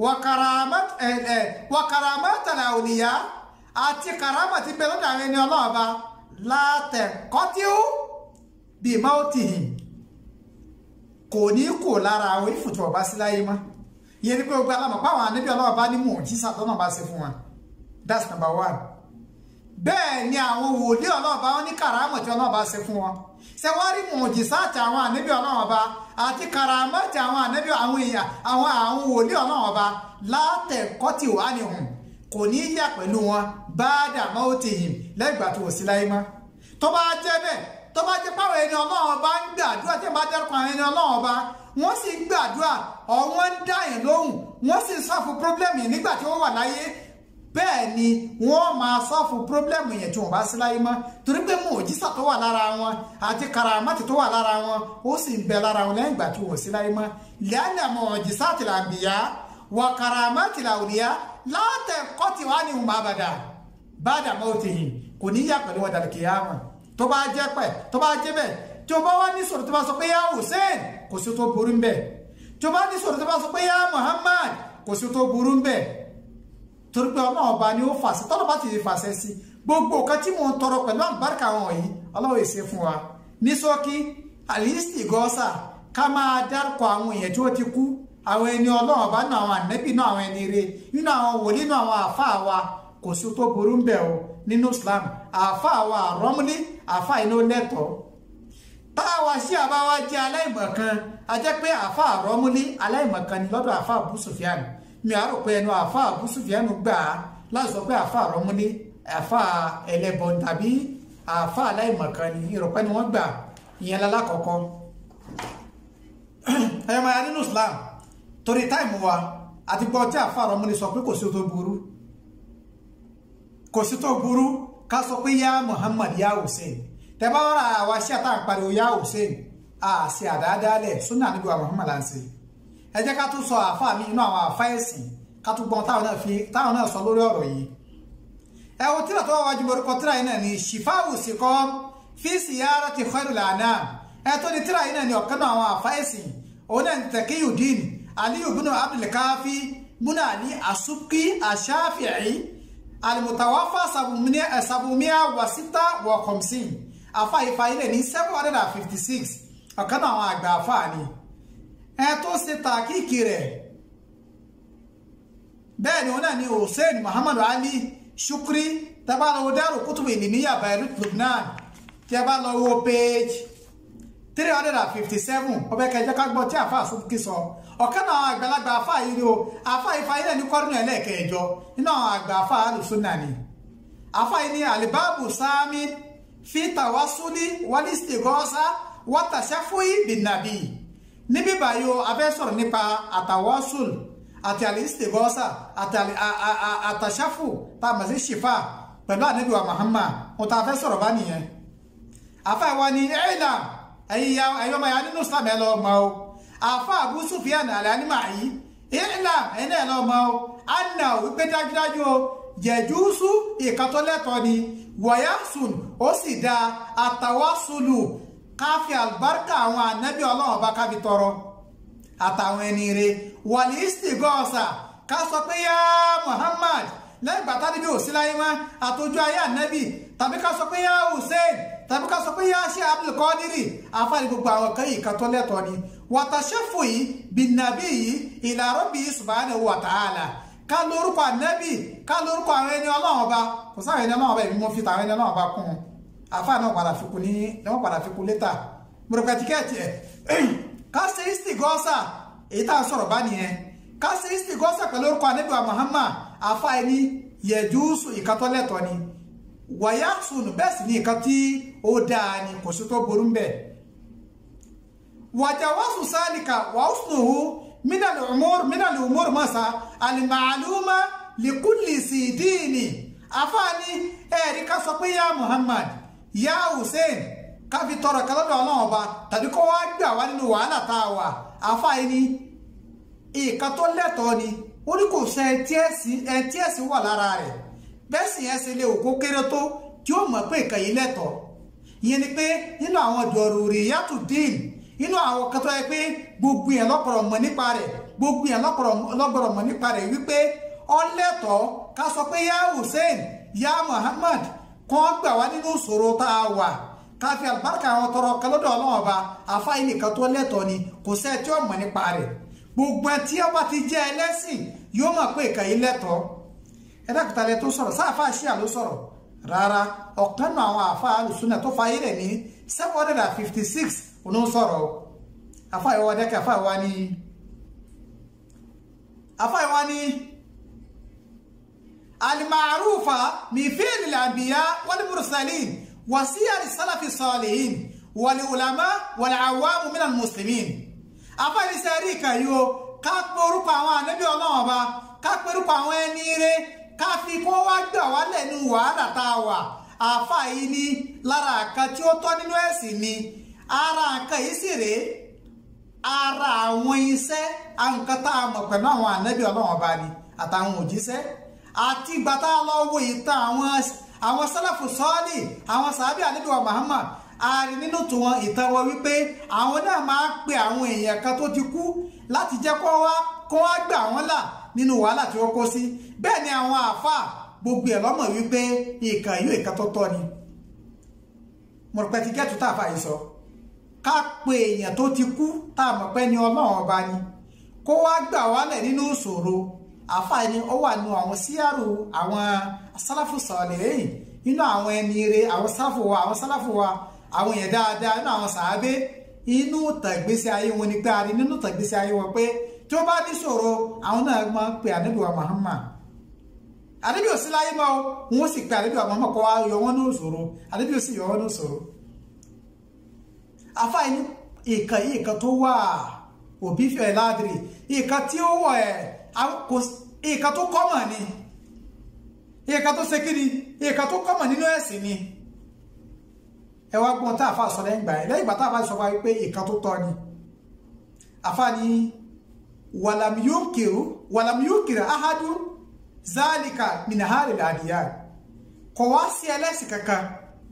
wa karamatul awliya àti karama ti bẹ lọ́dọ̀ àwọn ẹni ọlọ́run bá látẹ̀kọ́tíó bí mautihim kò ní kò lára àwọn ìfùtù ọba sí láyé mọ́ yẹn ni pé gbogbo alámọ̀ páwọn ànábì ọlọ́run bá ní mùjísà tọ́nà bá ṣe fún wọn that's number one bẹ́ẹ̀ ni àwọn wòlíì ọlọ́ọ̀bá wọn ní kàrámọ̀ tí ọlọ́ọ̀bá ṣe fún wọn ṣe wá rí mùjísàtì àwọn ànábì ọlọ́ọ̀bá àti kàrámọ̀tì àwọn ànábì àwọn èèyàn àwọn àwọn wòlíì ọlọ́ọ̀bá látẹ̀kọ́tì wà ní hùn kò ní yà pẹ̀lú wọn báàdà mọ́tìhìn lẹ́gbà tó sí láyé mọ́ tó bá jẹ́ bẹ́ẹ̀ tó bá jẹ́ páwọn ẹni ọlọ́ọ̀bá ń gbàdúrà tí bá dẹ́rùkọ àwọn ẹni ọlọ́ọ̀bá wọ́n sì ń gbàdúrà ọ̀wọ́n ń dá yẹn lóhùn wọ́n sì ń sọ́fù pírọ́blẹ́mù yẹn nígbà tí wọ́n wà láyé bẹ́ẹ̀ ni wọ́n máa sọ́ọ̀fù pírọ́blẹ́mù yẹn tí wọ́n bá sí láyé mọ́ torí pé mùjísà tó wà lára wọn àti karamati tó wà lára wọn ó sì ń bẹ lára wọn lẹ́yìn ìgbà tí wọ́n sí láyé mọ́ lẹ́yìn mùjísà tìlà àǹbìyá wà karamati tìlà òníyá látẹ̀ kọ́tì wá ní ìhùmà àbàdà bàdà mọ́tìhìn kò ní yà pẹ̀lú wọn dàlùkì yá wọn tó bá jẹ́ pẹ̀ tó bá jẹ́ bẹ́ẹ̀ tí o bá wá ní sọ̀rọ̀ tó bá sọ pé yá Hussein kò sí tó burú ń bẹ̀ tí o bá ní sọ̀rọ̀ tó bá sọ pé yá Muhammad kò sí tó burú ń bẹ̀ torí pé ọlọ́run ọba ni ó fàṣẹ tọ́lọ́ bá ti lè fàṣẹ sí gbogbo nǹkan tí mò ń tọrọ pẹ̀lú àlùbáríkà wọn wọ̀nyí ọlọ́run èsè fún wa ní ṣókí àlìsí gọ́sà ká máa dárúkọ àwọn èèyàn tí ó ti kú àwọn ẹni ọlọ́run ọba nínú àwọn ànẹ́bì nínú àwọn ẹni ire nínú àwọn wòlíì nínú àwọn àáfàá wa kò sí tó burú ń bẹ̀ o nínú Islam àáfàá wa àrọ́múlí àáfàá iná lẹ́tọ̀ọ́ táwa sí àbáwá jẹ́ aláìmọ̀kan a jẹ́ pé àáfàá àrọ́múlí aláìmọ̀kan ni lọ́dọ̀ àáfàá Abu Sufyan mi àrò pé ẹnu àfa Abu Sufyan gbà á láti sọ pé àfa àrọ́múlé àfa ẹlẹ́bọ tàbí àfa aláìmọ̀kan ni ìrọ̀pẹ́ ni wọ́n gbà ìyẹn lálákọ̀ọ́kọ́ ẹ̀yọ́ máa nínú Islam torí táìmù wa àti gbọ́ tí àfa àrọ́múlé sọ pé kò sí tó burú kò sí tó burú ká sọ pé yá Muhammad yá Hussein tẹ́bá wọ́n àwa sí àtàwọn pariwo yá Hussein àṣì àdáadáalẹ̀ súnà níbi wa Muhammad à ń ṣe ẹ jẹ́ ká tún sọ àáfàá mi inú àwọn àáfàá ẹ̀sìn ká tún gbọ́n táwọn náà fi táwọn náà sọ lórí ọ̀rọ̀ yìí ẹ wo tíra tó wá wájú morúkọ tíra yìí náà ni ṣìfáwù síkọ́ fi ziyarati khairul anam ẹ tó ní tíra yìí náà ni ọ̀kan náà àwọn àáfàá ẹ̀sìn òun náà ni Taqiyuddin Aliyu bin Abdul Kafi múnà ní asubki aṣáfi'i alimutawafa sabumiya wasita wa khamsin àáfàá ifá ilẹ̀ ní seven hundred and fifty six ọ̀kan náà àwọn àgbà àáfàá ni ẹ tó ṣe tàkíkì rẹ̀ bẹ́ẹ̀ ni wọ́n náà ni hussein muhammad ali shukri tẹ́bá lọ wo Daru Kutubu Ilmiya Beirut Lebanon tẹ́bá lọ wo page three hundred and fifty seven ọbẹ̀ kẹjọ ká gbọ́ tí àfa àsopùkì sọ ọ̀kan náà àgbàlagbà àfa yìí ni o àfa ìfa yìí náà ní kọ́rùnù ẹlẹ́ẹ̀kẹjọ nínú àwọn àgbà àfa alùsùnà ni àfa yìí ni alibabu sami fi tawasuli walistighosa watashafu'i bin nabi níbí báyìí o a fẹ́ sọ̀rọ̀ nípa àtàwọ́sùl àti àlìsítègọ́sà àti àtàṣáfù tá a mọ̀ sí ṣìfà pẹ̀lú ànábì wa Muhammad wọn tá a fẹ́ sọ̀rọ̀ bá nìyẹn àfa ìwọ ni ẹ̀ẹ́dà ẹ̀yọ́ ọmọ ya nínú islam ẹ̀ lọ́ọ́ mọ́ o àfa Abu Sufyan al-Anima yìí ẹ̀ẹ́dà ẹ̀ náà lọ́ọ́ mọ́ o anna wípé dájúdájú o jẹ̀júsù ìkàtọ́lẹ́tọ̀ ni wọ̀yásùn ó sì da àtàwásùlù káfí àlùbáríkà àwọn ànábì ọlọ́run ọba kábi tọrọ àtàwọn ẹni rẹ wàlíìsì gọ́ọ̀sà ká sọ pé yá Muhammad lẹ́yìn bàtà níbi òsínláyé mọ́ àtòjú ayé ànábì tàbí ká sọ pé yá Hussein tàbí ká sọ pé yá ṣe Abdulkadiri àfáàní gbogbo àwọn kan yìí kàtọ́lẹ́tọ̀ ni wàtàṣẹ́fù yìí bìnàbí yìí ila rabbi subhanahu wa ta'ala ká lórúkọ ànábì ká lórúkọ àwọn ẹni ọlọ́run ọba kò sáwọn ẹni ọlọ́run ọba èmi mo fi tàwọn ẹni ọlọ́run ọba kún un àfa náà padà fi kún ní wọ́n padà fi kún létà gbọdọ̀gbà tíkẹ́ẹ̀tì ẹ̀ ká ṣe isti gọ́sà èyí tá a sọ̀rọ̀ bá nìyẹn ká ṣe isti gọ́sà pẹ̀lú orúkọ ànábì wa Muhammad àfa ẹni yẹjúsù ìkatọ́lẹ̀tọ̀ ni wàyà sùnù bẹ́ẹ̀ sì ni ìkan tí ó dáa ni kò sí tó burú bẹ́ẹ̀ wàjàwásù sáàlìkà wàásùnùhù من الأمور من الأمور مسا المعلومة لكل سيدين أفاني إيريكا سوبيا محمد يا حسين káfi tọrọ kan lọ́dọ̀ Ọlọ́run ọba tàbí kó wá gbà wá nínú wàhálà tá a wà àfáàyè ni ìkan tó lẹ́tọ̀ọ́ ni ó ní kò sẹ ẹtí ẹ̀sìn wà lára rẹ̀ bẹ́ẹ̀ sì yẹn ṣe lè òkú kéré tó tí ó mọ̀ pé ìkan yìí lẹ́tọ̀ọ́ ìyẹn ni pé nínú àwọn dọ̀rùrì yàtò dín inú àwọn kan tó yẹ pé gbogbo yẹn lọ́pọ̀rọ̀ mọ̀ nípa rẹ̀ gbogbo yẹn lọ́pọ̀rọ̀ mọ̀ nípa rẹ̀ wípé ọlẹ́tọ̀ ká sọ pé yá Hussein yá Muhammad kan gbà wá nínú ìṣòro tá a wà ká fi àlùbáríkà àwọn tọrọ kálọ́dọ̀ ọlọ́run ọba àfáyín nìkan tó lẹ́tọ̀ ni kò sẹ́ẹ̀ tí ó mọ̀ nípa rẹ̀ gbogbo ẹ tí ọba ti jẹ́ ẹlẹ́sìn yóò mọ̀ pé ìkàyí lẹ́tọ̀ ẹ dákúta lẹ tó sọ̀rọ̀ sáàfà ṣíà ló sọ̀rọ̀ rárá ọ̀kan náà àwọn àfa alùsùnà tó fa ayé rẹ̀ ní seven hundred and fifty six òun ń sọ̀rọ̀ afa ìwà dẹ́kẹ́ afa ìwà ni afa ìwà ni alimarufa mifili lambiya wal mursalin wasiyari salafi salihin wal ulama wal awamu minal muslimin afa ní sẹ́rí ìkàyò ká pé orúkọ àwọn ànábì ọlọ́run ọba ká pé orúkọ àwọn ẹni rẹ̀ ká fi kó wá gbà wá lẹ́nu wàhálà tá a wà àfa yìí ní lára àkan tí ó tọ́ nínú ẹ̀sìn ni ara nǹkan yìí sì rèé ara àwọn iṣẹ́ nǹkan tá a mọ̀ pẹ̀lú àwọn ànábì ọlọ́run ọba ni àtàwọn òjíṣẹ́ àti ìgbà tá a lọ wo ìtàn àwọn àwọn sálàfù sọ́ọ̀lì àwọn sàábì ànábì wa Muhammad ààrin nínú tiwọn ìtàn wọn wípé àwọn náà máa ń pe àwọn èèyàn kan tó ti kú láti jẹ́ kó wá kó wá gbà wọ́n là nínú wàhálà tí wọ́n kó sí bẹ́ẹ̀ ni àwọn àáfàá gbogbo ẹ̀ lọ́mọ̀ wípé ìkà yóò ìka tó tọ́ ni mọ̀rọ̀pẹ́ ti gẹ́tù tá a fà yìí sọ ká pe èèyàn tó ti kú tá a mọ̀ pé ni ọlọ́run ọba ni kó wá gbà wálẹ̀ nínú ìṣòro àáfàá ni ó wà nínú àwọn síyàrò àwọn sálàfù sọ̀lẹ̀ èyí nínú àwọn ẹni ire àwọn sálàfù wa àwọn sálàfù wa àwọn èèyàn dáadáa nínú àwọn sàábé inú tàgbésí ayé wọn ni pé a rí nínú tàgbésí ayé wọn pé tí ó bá ní ṣòro àwọn náà máa ń pe ànábì wa Muhammad ànábì ò sí láyé mọ́ wọn sì pe ànábì wa Muhammad kọ́ wa yọ wọn ní òṣòro ànábì ò sì yọ wọn ní òṣòro àfáà ní ìkan yìí ìkan tó wà òbí fẹ́ ládìrí ìkan tí ó wọ̀ ẹ̀ ìkan tó kọ́mọ̀ ni ìkan tó ṣe kiri ìkan tó kọ́mọ̀ nínú ẹ̀sìn ni ẹ wá gbọ́n tá àfa sọ lẹ́yìn gbà ẹ̀ lẹ́yìn gbà tá àfa sọ wáyé pé ìkan tó tọ́ ni àfa ni wàlàmíyókèrú wàlàmíyókèrú ahadu zálìkà minahari làdìyà kò wá sí ẹlẹ́sìn kankan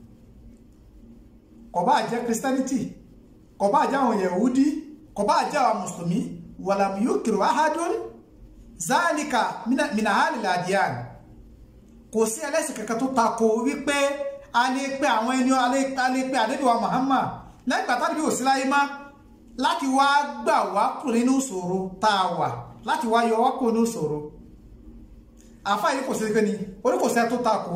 kò bá jẹ́ christianity kò bá jẹ́ àwọn yahudi kò bá jẹ́ àwọn mùsùlùmí wàlàmíyókèrú ahadu zálìkà minahari làdìyà kò sí ẹlẹ́sìn kankan tó tako wípé a lè pe àwọn ẹni a lè pe ànábì wa Muhammad lẹ́yìn ìgbà tàbí òsì láyé má láti wá gbà wá kúrò nínú ìṣòro tá a wà láti wá yọ wá kúrò nínú ìṣòro àfáà yìí kò sí pé ni orí kò sẹ́ tó takò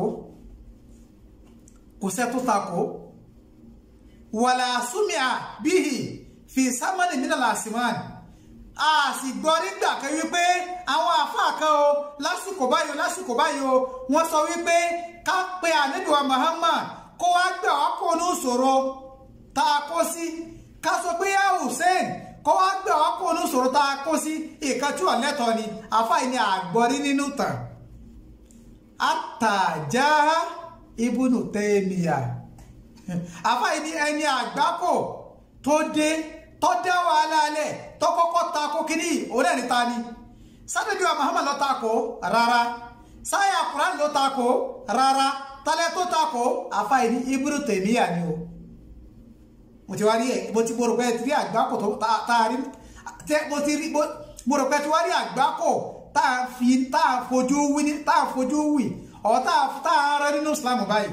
kò sẹ́ tó takò wàlà súnmìà bíhì fi sámánì mí nàlà àsìmánì a sì gbọ́ nígbà kan wípé àwọn àfáà kan o lásìkò báyìí o lásìkò báyìí o wọ́n sọ wípé ká pe ànábì wa Muhammad kó wá gbà wá kó ní ìṣòro tá a kó sí ká sọ pé yá Hussein kó wá gbà wá kó ní ìṣòro tá a kó sí ìkan tí wọ́n lẹ́tọ̀ọ́ ni àfáà ni àgbọ̀rí nínú tàn àtàjà ibùnú tẹ́ẹ̀mìyà àfa yìí ní ẹni àgbákò tó dé tó dá wàhálà alẹ̀ tó kọ́kọ́ ta kó kíní òun ẹni ta ni sádẹ́bí wa Muhammad ló ta kó rárá sáyà Quran ló ta kó rárá tálẹ́ tó ta kó àfa yìí ní Ibnu Taymiyyah ni o mo ti wá rí ẹ mo ti mo rò pé ti rí àgbákò tó tá a rí mo ti rí mo rò pé ti wá rí àgbákò tá a fi tá a fojú wí ní tá a fojú wì ọ̀ tá a tá a rẹ nínú Islam báyìí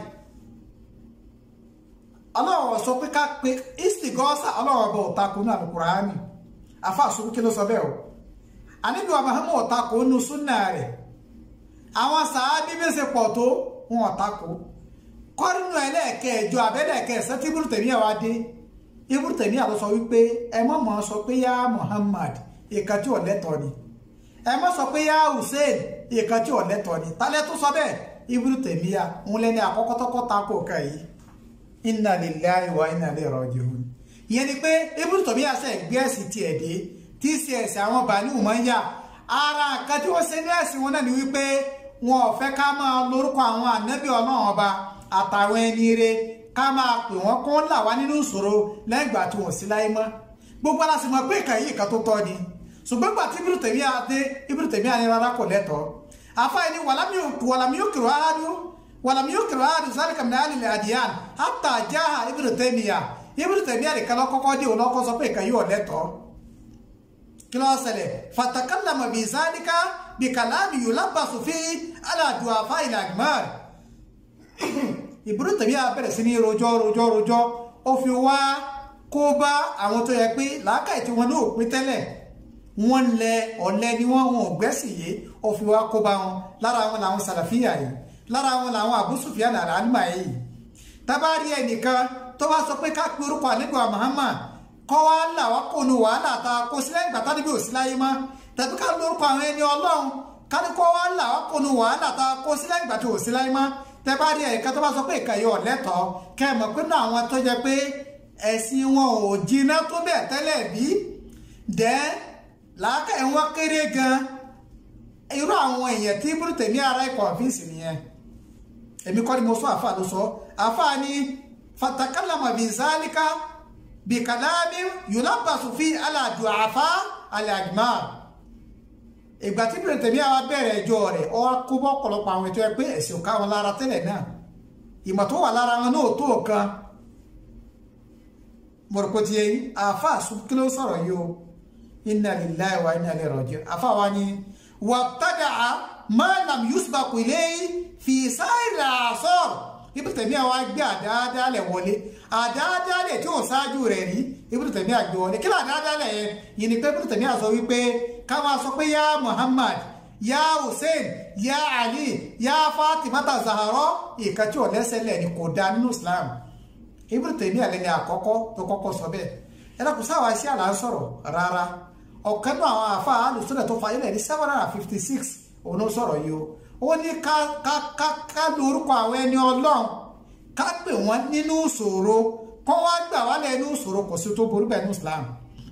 ọlọ́run sọ pé ká pe istigọ́sà ọlọ́run ọba ọ̀tako ní alukurani afa àsopọ̀ kí ló sọ bẹ́ẹ̀ o àníbi wa Muhammad ọ̀tako nínú súnà rẹ̀ àwọn sàábí bí ṣe pọ̀ tó wọn ọ̀tako kọ́rínù ẹlẹ́ẹ̀kẹjọ abẹ́lẹ́ẹ̀kẹsẹ́ tí Ibnu Taymiyyah wá dé Ibnu Taymiyyah ló sọ wípé ẹ mọ̀ mọ̀ sọ pé yá Muhammad ìkan tí ò lẹ́tọ̀ọ́ ni ẹ mọ̀ sọ pé yá Hussein ìkan tí ò lẹ́tọ̀ọ́ ni tálẹ́ tó sọ bẹ́ẹ̀ Ibnu Taymiyyah ń lẹ́ni àkọ́kọ́ tọ́kọ́ tako ká yìí inna lillahi wa inna ilayhi raji'un ìyẹn ni pé Ibnu Taymiyyah ṣe gbé ẹ̀sìn tiẹ̀ dé tí í ṣe ẹ̀sìn àwọn Bani Umayya ara nǹkan tí wọ́n ṣe ní ẹ̀sìn wọn náà ni wípé wọn ò fẹ́ ká máa lórúkọ àwọn ànábì ọlọ́run ọba àtàwọn ẹni re ká máa pè wọ́n kó là wá nínú ìṣòro lẹ́yìn ìgbà tí wọ́n sí láyé mọ́ gbogbo aláṣẹ mọ̀ pé ìkànnì ìkan tó tọ́ ni ṣùgbọ́n gbà tí Ibnu Taymiyyah dé Ibnu Taymiyyah ní rárá kò lẹ́tọ̀ọ́ àfáàní wàlámíyókèrò áádùn ولم يكر هذا ذلك من اهل الاديان حتى جاء ابن تيميه ابن تيميه kan kọ́kọ́ dé olóko sọ pé kan yóò lẹ́tọ̀ọ́ kí ló ṣẹlẹ̀ fatakallama بذلك بكلام يلبس فيه على ضعفاء الاجمال Ibn Taymiyyah bẹ̀rẹ̀ sí ní rojọ́ rojọ́ rojọ́ ó fi wá kó bá àwọn tó yẹ pé làákàyè tí wọn náà pín tẹ́lẹ̀ wọ́n lẹ ọ̀lẹ ni wọ́n wọn ò gbẹ́sìn yé ó fi wá kó bá wọn lára wọn làwọn sàlàfíà yìí lára wọn làwọn Abu Sufyan àlàálùmá yìí tábàárí ẹnìkan tó wá sọ pé ká pe orúkọ àlejò Muhammad kọ́ wá là wá kó nu wàhálà ta kó sílẹ̀ ìgbà tánibí ò sí láyé mọ́ tàbí ká lórúkọ àwọn ẹni ọlọ́run ká ní kọ́ wá là wá kó nu wàhálà ta kó sílẹ̀ ìgbà tí ò sí láyé mọ́ tábàárí ẹnìkan tó bá sọ pé ìkàyọ̀ ọ̀lẹ́tọ̀ọ́ kẹ́ ẹ̀ mọ̀ pé náà àwọn tó jẹ pé ẹ̀sìn wọn ò jiná tó bẹ̀ tẹ́lẹ̀ bí dẹ́ làákàyè wọn kéré gan irú àwọn èèyàn tí Ibn Taymiyyah ara ikọ̀ ọ̀fíìsì nìyẹn èmi kọ́ ni mo sọ àfa ló sọ àfa ni fatakallama bi zalika bi kalami yulabasu fi ala du'afa ala ajmal ìgbà tí Ibn Taymiyyah wa bẹ̀rẹ̀ ẹjọ́ rẹ̀ ọ kó bọ́ ọ̀pọ̀lọpọ̀ àwọn ètò ẹ pé ẹ̀sìn ká wọn lára tẹ́lẹ̀ náà ìmọ̀ tó wà lára wọn náà tó kan mọ̀rọ̀kọ́ ti yẹ àfa kí ló sọ̀rọ̀ yìí o inna lillahi wa inna ilayhi raji'un àfa wa ni wàtádàá máa lam yusbaku ilayhi fi sáìrì àṣọ́r Ibn Taymiyyah wá gbé àdáadáalẹ̀ wọlé àdáadáalẹ̀ tí ó ṣáájú rẹ̀ rí Ibn Taymiyyah gbé wọlé kí ló àdáadáalẹ̀ yẹn yìí ni pé Ibn Taymiyyah sọ wípé ká máa sọ pé yá Muhammad yá Hussein yá Ali yá Fatimata Zahra ìka tí ò lẹ́sẹ̀lẹ̀ ni kò dá nínú Islam Ibn Taymiyyah lẹ́ni àkọ́kọ́ tó kọ́kọ́ sọ bẹ́ẹ̀ ẹ lọ́kùn sáwà sí àlà ń sọ̀rọ̀ rárá ọ̀kan náà àwọn àfa alùsùnà tó fa ilẹ̀ ní seven hundred and fifty six òun ló sọ̀rọ̀ yìí o ó ní ká ká ká ká lo orúkọ àwọn ẹni ọlọ́run ká pè wọ́n nínú ìṣòro kọ́ wá gbà wá lẹ́nu ìṣòro kò sí tó burú bẹ́ẹ̀ ní Islam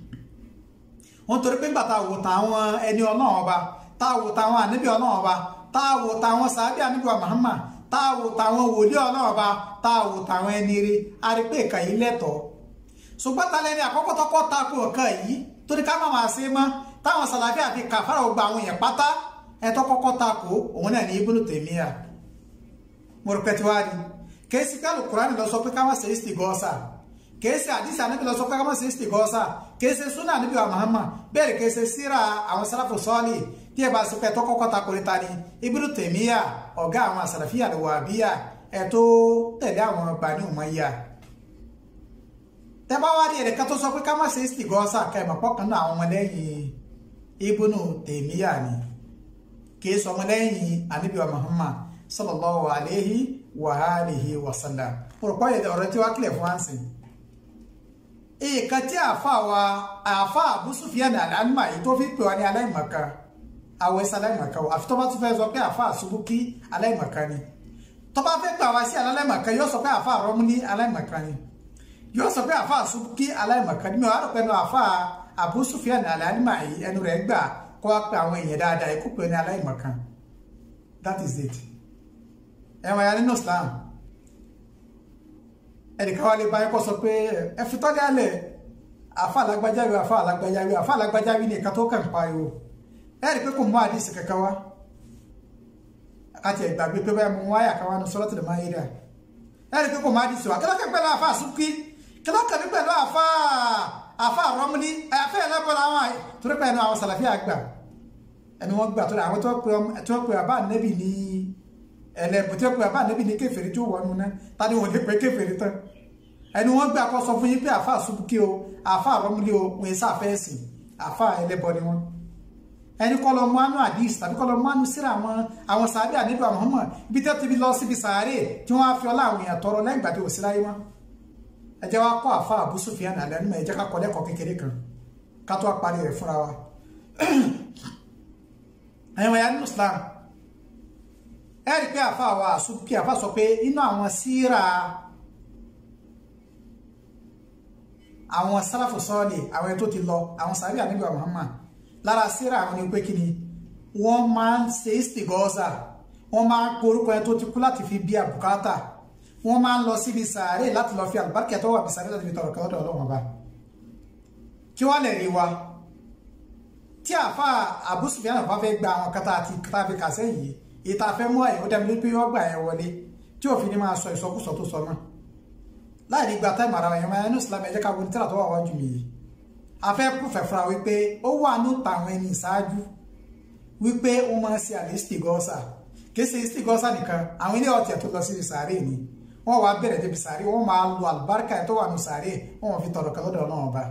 wọ́n torí pé gbà tá a wò táwọn ẹni ọlọ́run ọba tá a wò táwọn ànábì ọlọ́run ọba tá a wò táwọn sàábì ànábì wa Muhammad tá a wò táwọn wòlíì ọlọ́run ọba tá a wò táwọn ẹni rí a rí pé ìkà yìí lẹ́tọ̀ọ́ ṣùgbọ́n ta lẹ́ni àkọ́kọ́ tọ́kọ́ ta kó ọ̀kan yìí torí ká má máa ṣe mọ́ táwọn sàlàfíà fi kàfàrà gba àwọn èèyàn pátá ẹ̀tọ́ kọ́kọ́ ta kó òun náà ní Ibn Taymiyyah mo rò pé tí wàá rí kèésì kálù Kùránì lọ sọ pé ká má ṣe istigọ́sà kèésì àdìsí ànábì lọ sọ pé ká má ṣe istigọ́sà kèésì súnà ànábì wa Muhammad bẹ́ẹ̀ kèésì síra àwọn sàlàfù sọ́ọ̀lì tí ẹ bá sọ pé ẹ̀tọ́ kọ́kọ́ ta kó níta ni Ibn Taymiyyah ọ̀gá àwọn sàlàfíà lè wà bíyà ẹ̀tọ́ tẹ̀lé àwọn Bani Umayyah tẹ́bá wá rí ẹ̀rẹ̀ká tó sọ pé ká má ṣe istigọ́sà kẹmọ̀ pọ́kàn náà àwọn ọmọlẹ́yìn Ibn Taymiyyah ni kìí sọ ọmọlẹ́yìn anabiwa Muhammad sallallahu alayhi wa alihi wa sallam pọ̀rọ̀pọ̀ yẹ ọ̀rọ̀ tí wá kílẹ̀ fún wáǹsì èèkà tí àfa wa àfa Abu Sufyan al-Anma yìí tó fi pè wá ní aláìmọ̀ká àwọn ẹ̀sẹ̀ aláìmọ̀ká o àfi tó bá tún fẹ́ sọ pé àfa Subuki aláìmọ̀ká ni tó bá fẹ́ pè wá sí aláìmọ̀ká yóò sọ pé àfa Romni aláìmọ̀ká ni yóò sọ pé àfa Subuki aláìmọ̀ká ni mi ò rò pé ẹnu àfa Abu Sufyan al-Anma yìí ẹnu rẹ̀ gbà kó wá pé àwọn èèyàn dáadáa ikú pé ní aláìmọ̀ká that is it ẹ̀wọ̀n ya nínú Islam ẹnìkan wá lè bá yín kọ́ sọ pé ẹ fi tọ́lé alẹ̀ àfa alágbájáwé àfa alágbájáwé àfa alágbájáwé ní ìka tó kàn pariwo ẹ rí i pé kò mú àdìsí kankan wá àti ìgbàgbé pé báyìí mo wáyà kan wá ní Suratul Maida ẹ rí i pé kò mú àdìsí wá kí ló kàn pẹ̀lú àfa àsúkí kí ló kàn pẹ̀lú àfa àfa àrọ́múlí àfa ẹlẹ́bọ̀ làwọn torí pé ẹnu àwọn sàlàfíà àgbà ẹni wọ́n gbà tó àwọn tó pe àbá nẹ́bì ní ẹlẹ́bù tó pe àbá nẹ́bì ní kèfèrí tó wọnú náà tani wọ́n lè pé kèfèrí tán ẹni wọ́n gbà kọ́ sọ fún yín pé àfa àsúkí o àfa àrọ́múlí o wọ́n sá fẹ́ sìn àfa ẹlẹ́bọ ni wọ́n ẹni kọ́ lọ mọ́nú àdìs tàbí kọ́ lọ mọ́nú síra àwọn àwọn sàárè àníbà Muhammad ibi tẹ́ ti fi lọ síbi sàárè tí wọ́n á fi ọlá àwọn èèyàn tọrọ lẹ́yìn ìgbà tí ò sí láyé wọn ẹ jẹ́ wá kọ́ àfa Abu Sufyan àlẹ́ nímọ̀ ẹ jẹ́ ká kọ́ lẹ́kọ̀ọ́ kékeré kan ká tó parí rẹ̀ fúnra wa ẹ̀wọ̀n ya nínú Islam ẹ rí pé àfa wa àsùnkí àfa sọ pé inú àwọn síra àwọn sálàfù sọ́ọ̀lì àwọn ẹni tó ti lọ àwọn sàbí àníbà Muhammad lára síra àwọn ni pé kí ni wọ́n máa ń ṣe istigọ́sà wọ́n máa ń porúkọ ẹni tó ti kú láti fi bí àbùkátà wọ́n máa ń lọ síbi sàárè láti lọ fi àlùbáríkà tó wà bí sàárè láti fi tọrọ kọ́dọ̀ ọlọ́wọ́n bá kí wọ́n lè rí wa tí àfa Abu Sufyan bá fẹ́ gba àwọn kata àti kata fi kàṣẹ́ yìí ìta fẹ́ mú àyẹ̀wò dẹ́mi lórí pé wọ́n gbà ẹ̀ wọlé tí òfin ni máa sọ ìsọkúsọ tó sọ náà láì ní gba táìmù ara ẹ̀yọ́ máa ń Islam ẹ̀jẹ̀ ká wọlé tíra tó wà wájú mi yìí a fẹ́ púfẹ̀ fúnra wípé ó wà ní tàwọn ẹni ìṣáájú wípé ó máa ń ṣe àlè istigọ́sà kì í ṣe istigọ́sà nìkan àwọn ilé ọ̀tẹ̀ tó lọ sí sàárè ni wọ́n wá bẹ̀rẹ̀ débi sàárè wọ́n máa lo àlùbáríkà tó wà ní sàárè wọ́n fi tọrọ kan lọ́dọ̀ náà ọba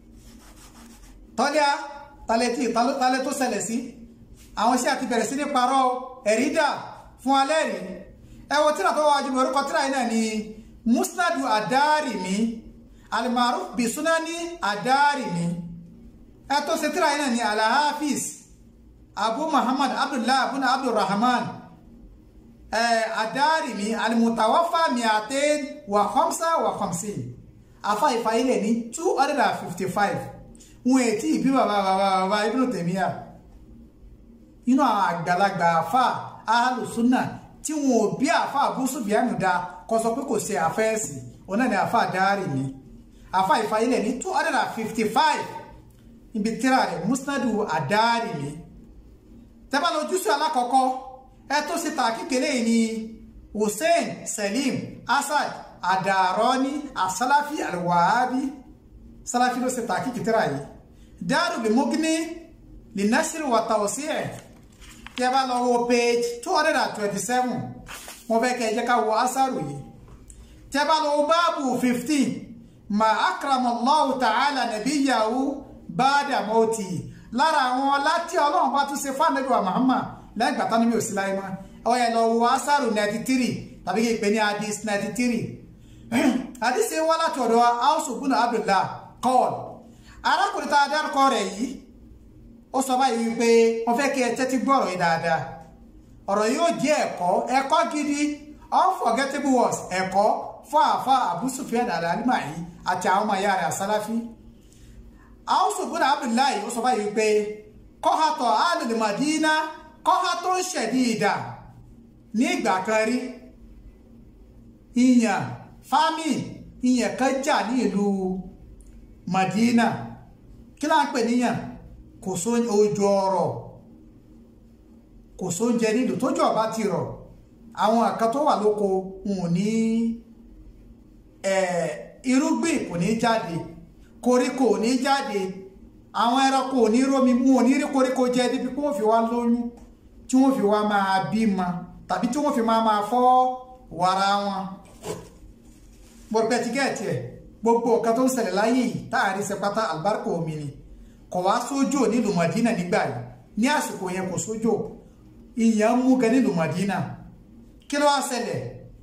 tọ́lá talẹ̀ tí talẹ̀ tó ṣẹlẹ̀ sí àwọn iṣẹ́ àti bẹ̀rẹ̀ sí ní parọ́ ẹ̀rí dà fún alẹ́ rí ẹ wo tíra tó wájú mi orúkọ tíra yìí náà ni musnadu adarimi alimaruf bisunani adarimi ẹ tó ṣe tíra yìí náà ni alahafis abu muhammad abdullah abuna abdulrahman ẹ adarimi alimutawafa miaten wa khamsa wa khamsin afa ìfàyílẹ̀ ní two hundred and fifty five wọn ètí ìbí bàbá bàbá bàbá Ibn Taymiyyah inú àwọn àgbàlagbà àfà alùsùnà tí wọn ò bí àfà Abu Sufyan dá kọ sọ pé kò ṣe àfẹ́ẹ̀sì òun náà ni àfà dárì ni àfà ìfàyílẹ̀ ní two hundred and fifty five ibi tíra rẹ̀ musnadu àdárì ni tẹ́bà lójúṣe alákọ̀ọ́kọ́ ẹ tó ṣe tà kékeré ni Hussein Salim Asad Adarani asalafi alwahabi salafi ló ṣe tà kékeré yìí dáàrú lè mọ́gíní lè násìrì wà tàwọ̀sí ẹ̀ tí a bá lọ wo page two hundred and twenty seven wọ́n fẹ́ kẹ́ ẹ jẹ́ ká wo asaru yìí tí a bá lọ wo báàbù fifteen ma akramallahu ta'ala nabiyyahu ba'da mauti lára àwọn láti ọlọ́run bá tún ṣe fáànẹ́bí wa Muhammad lẹ́yìn gbàtà níbi òsì láyé mọ́ ọ yẹ lọ wo asaru ninety three tàbí kí n pè ní hadith ninety three hadith ṣe wá láti ọ̀dọ̀ Awsu ibn Abdullah kọ́ọ̀lù arákùnrin tá a dárúkọ rẹ̀ yìí ó sọ báyìí wípé wọ́n fẹ́ kí ẹ tẹ́tí gbọ́rọ̀ yìí dáadáa ọ̀rọ̀ yóò jẹ́ ẹ̀kọ́ ẹ̀kọ́ gidi unforgettable words ẹ̀kọ́ fún àfa Abu Sufyan al-Alimahi àti àwọn ọmọ ìyá rẹ̀ àsálàfí Awsu ibn Abdullahi ó sọ báyìí wípé kọ́hátọ̀ alul Madina kọ́hátọ̀ shadida ní ìgbà kan rí ìyàn fámì ìyàn kan jà ní ìlú Madina kí láà ń pè níyàn kò só ojú ọrọ̀ kò sóúnjẹ nílùú tójú ọba ti rọ̀ àwọn àkan tó wà lóko wọn ò ní irúgbìn kò ní jáde koríko ò ní jáde àwọn ẹranko ò ní rómi wọn ò ní rí koríko jẹ débi pé wọ́n fi wá lóyún tí wọ́n fi wá máa bímọ tàbí tí wọ́n fi máa máa fọ́ wàrà wọn mo pẹ́ ti gẹ́ẹ̀tì ẹ̀ gbogbo nǹkan tó ń ṣẹlẹ̀ láyé yìí táàrí sẹpátá àlùbáríkà omi ni kò wá sójò nílùú Madina nígbà yìí ní àsìkò yẹn kò sójò ìyẹn mú gan nílùú Madina kí ló wá ṣẹlẹ̀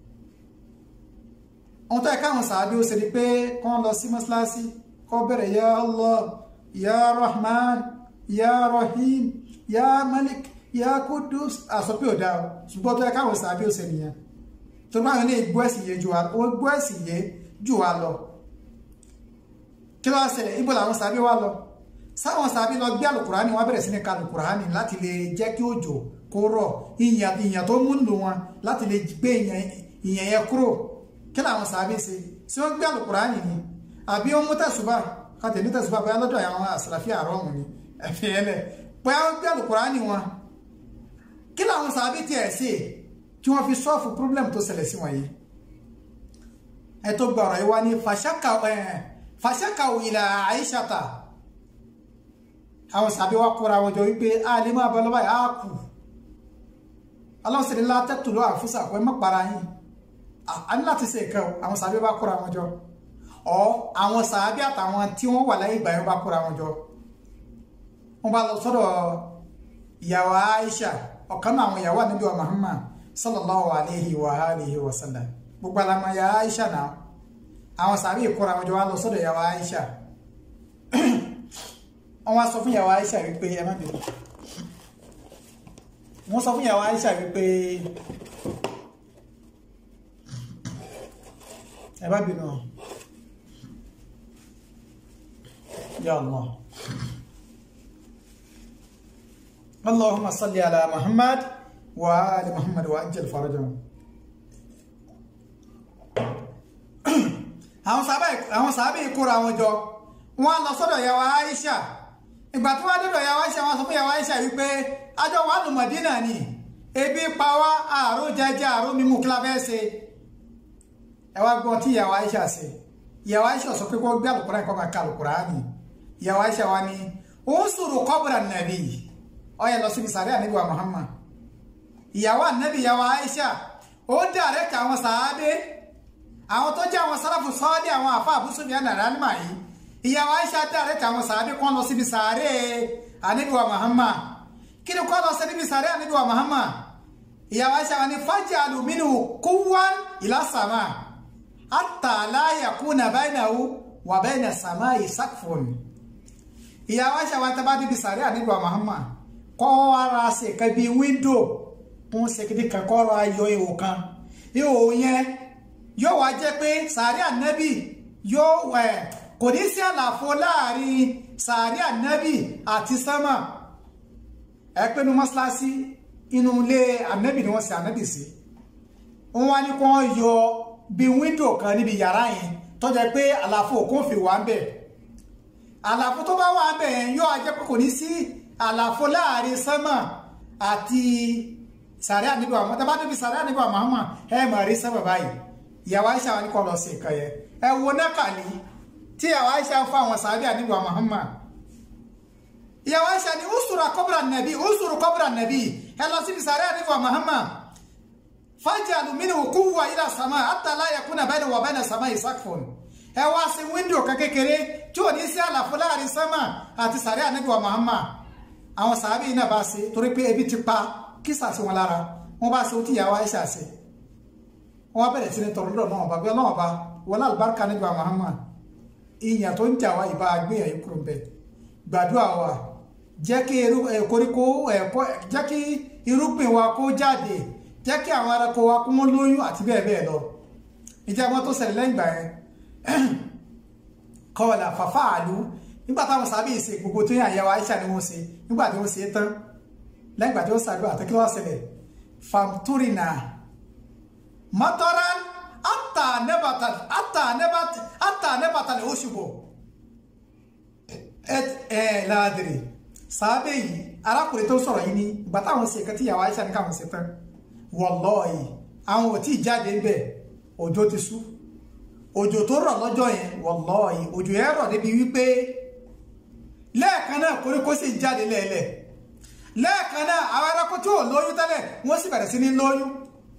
ohun tó yẹ káwọn sàábí ó ṣe ni pé kán lọ sí mọ́ṣáláṣí kọ́ bẹ̀rẹ̀ ya Allah ya Rahman ya Rahim ya Malik ya Kudus àsọpé ò dáa ṣùgbọ́n tó yẹ káwọn sàábí ó ṣe nìyẹn tó bá wọn lè gbọ́ ẹ̀sìn yé ju wa wọ́n gbọ́ ẹ̀sìn yé jù wa lọ kí ló wá ṣẹlẹ̀ ibo làwọn sàábí wa lọ sáwọn sàábí lọ gbé alukurani wọn bẹ̀rẹ̀ sí ní ka alukurani láti lè jẹ́ kí òjò kó rọ̀ ìyàn ìyàn tó mú lò wọn láti lè gbé ìyàn yẹn kúrò kí làwọn sàábí ṣe sí wọ́n gbé àlùkùránì ni àbí wọ́n mú tẹ̀sùbà kàtẹ́ ní tẹ̀sùbà bóyá lọ́dọ̀ àwọn àsàlàfíà àrọ́ọ̀mù ni ẹ̀fì ẹlẹ̀ bóyá wọ́n gbé àlùkùránì wọn kí làwọn sàábì tiẹ̀ sí kí wọ́n fi sọ́ọ̀fù problem tó ṣẹlẹ̀ sí wọn yìí ẹ tó gbọ́rọ̀ yìí wá ní fàṣàkà ìlà àìṣàtà àwọn sàábì wa kóra wọn jọ wípé a lè máa bọ́ lọ́wọ́ yìí á kù ọlọ́sẹ̀lẹ̀ látẹ́tù lọ́wọ́ àfúsà pé má para yín a ní láti ṣe nǹkan àwọn sàábì bá kóra wọn jọ ọ àwọn sàábì àtàwọn tí wọ́n wà láyé ìgbà yẹn bá kóra wọn jọ wọ́n bá lọ sọ́dọ̀ ìyàwó Aisha ọ̀kan náà àwọn ìyàwó ànábì wa Muhammad sallallahu alayhi wa alihi wa sallam gbogbo alamọ ìyàwó Aisha náà àwọn sàábì kóra wọn jọ wá lọ sọ́dọ̀ ìyàwó Aisha wọ́n wá sọ fún ìyàwó Aisha wípé ẹ má bínú wọ́n sọ fún ìyàwó Aisha wípé ẹ má bínú ya Allah Allahumma salli ala Muhammad wa ali Muhammad wa ajjal farajahum àwọn sàábẹ̀ ìkóra wọn jọ wọ́n lọ sọ́dọ̀ ìyàwó Aisha ìgbà tí wọ́n dọ́dọ̀ ìyàwó Aisha wọ́n sọ fún ìyàwó Aisha wípé ajọ́ wà nù Mọ̀dínà ni ebi pa wá àárò jẹjẹ àárò mímú kí la fẹ́ ṣe ẹ wá gbọ́n tí ìyàwó Aisha ṣe ìyàwó Aisha sọ pé kó gbé àlùkùránì kó máa ka àlùkùránì ìyàwó Aisha wa ni ó ń sọ̀rọ̀ kọ́bùrà nàbí ó yẹ lọ síbi sàrẹ́ ànábì wa Muhammad ìyàwó ànábì ìyàwó Aisha ó dàrẹ́kì àwọn sàábé àwọn tó jẹ́ àwọn sáràfù sọ́ọ́dí àwọn àfa àbúsùnmí ànàránìmà yìí ìyàwó Aisha dàrẹ́kì àwọn sàábé kọ́ lọ síbi sàrẹ́ ànábì wa Muhammad kí ni kọ́ lọ sí níbi sàrẹ́ ànábì wa Muhammad ìyàwó Aisha wa ni faj'alu minhu quwwan ila sama hatta la yakuna bainahu wa baina samai saqfun ìyàwó Aisha wa tẹ́ bá níbi sàrẹ́ ànábì wa Muhammad kọ́ ara ṣe kan bíi wíńdò wọ́n ṣe kí ní kankan ọ̀rọ̀ ayọ̀ ihò kan ihò yẹn yóò wá jẹ́ pé sàárẹ̀ ànábì yóò ẹ̀ kò ní sí àlàfo láàrin sàárẹ̀ ànábì àti sánmà ẹ pé ní mọ́ṣáláṣí inú ilé ànábì ni wọ́n ṣe ànábì sí wọ́n wá ní kí wọ́n yọ bí wíńdò kan níbi yàrá yẹn tó jẹ́ pé àlàfo òkun fi wà ń bẹ̀ àlàfo tó bá wà ń bẹ̀ yẹn yóò jẹ́ pé kò ní sí àlàfo láàrin sánmà àti sàárẹ̀ ànábì wa tẹ́ bá débi sàárẹ̀ ànábì wa Muhammad ẹ mọ̀ rí sánmà báyìí ìyàwó Aisha wa ní kọ́ lọ sí nǹkan yẹn ẹ wo nákàlí tí ìyàwó Aisha ń fún àwọn sàábì ànábì wa Muhammad ìyàwó Aisha ní usuru kọ́bùrà nàbí usuru kọ́bùrà nàbí ẹ lọ síbi sàárẹ̀ ànábì wa Muhammad faj'alu minhu quwwa ila sama hatta la yakuna baynahu wa bayna samai saqfun ẹ wá sí wíńdò kan kékeré tí ò ní sí àlàfo láàrin sánmà àti sàárẹ̀ ànábì wa Muhammad àwọn sàábì náà bá ṣe torí pé ebi ti pa kísà sí wọn lára wọn bá ṣe ó tí ìyàwó Aisha ṣe wọn bẹ̀rẹ̀ sí ní tọrọ lọ́dọ̀ náà ọba bí ọlọ́wọ́ ọba wọlé àlùbáríkà nígbà Muhammad ìyàn tó ń jà wá ìbá gbéyàn yìí kúrò ń bẹ gbàdúrà wa jẹ́ kí koríko ẹ̀kọ́ jẹ́ kí irúgbìn wa kó jáde jẹ́ kí àwọn ẹranko wa kó wọ́n lóyún àti bẹ́ẹ̀ bẹ́ẹ̀ lọ ìjà wọn tó ṣẹlẹ̀ lẹ́yìn ìgbà yẹn kọ́ọ̀lá fàfà àlú nígbà táwọn sábẹ́ ìṣe gbogbo tó yàn àyẹ̀wò Aisha ni wọ́n ṣe nígbà tí wọ́n ṣe tán lẹ́yìn ìgbà tí wọ́n ṣàdúrà àtẹ́kí lọ́wọ́ ṣẹlẹ̀ famturina mataran ata nebatan ata nebat ata nebatan oshubo ẹ ẹ láàdìrì sábẹ́ yìí arákùnrin tó sọ̀rọ̀ yìí ni ìgbà táwọn ṣe kan tí ìyàwó Aisha ní káwọn ṣe tán wallahi àwọn ò tí ì jáde ń bẹ̀ òjò ti sú òjò tó rọ̀ lọ́jọ́ yẹn wallahi òjò yẹn rọ̀ débi wípé lẹ́ẹ̀kan náà koríko sì jáde lẹ́ẹ̀lẹ̀ lẹ́ẹ̀kan náà àwọn ẹranko tí ò lóyún tẹ́lẹ̀ wọ́n sì bẹ̀rẹ̀ sí ní lóyún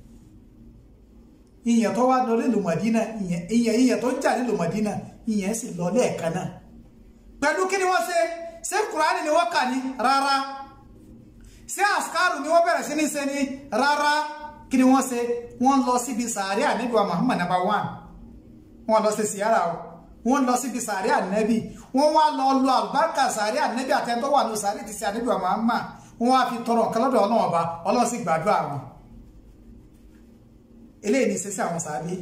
ìyẹn tó wá lọ nílùú Mọ̀dínà ìyẹn ìyẹn tó ń jà nílùú Mọ̀dínà ìyẹn sì lọ lẹ́ẹ̀kan náà pẹ̀lú kí ni wọ́n ṣe ṣé kùránì ni wọ́n kà ní rárá ṣé àṣkárù ni wọ́n bẹ̀rẹ̀ sí ní ṣe ní rárá kí ni wọ́n ṣe wọ́n lọ síbi sàárẹ̀ ànábì wa Muhammad number one wọ́n lọ sí siyara o wọ́n lọ síbi sàárẹ̀ ànábì wọ́n wá lọ lọ àlùbáríkà sàárẹ̀ ànábì àtẹ́ntọ́ wà ní sàárẹ̀ ti ṣe ànábì wa Muhammad wọ́n wá fi tọrọ nǹkan lọ́dọ̀ ọlọ́run ọba ọlọ́run sì gbàdúrà wọn eléyìí ní sẹ́sẹ́ àwọn sàárẹ̀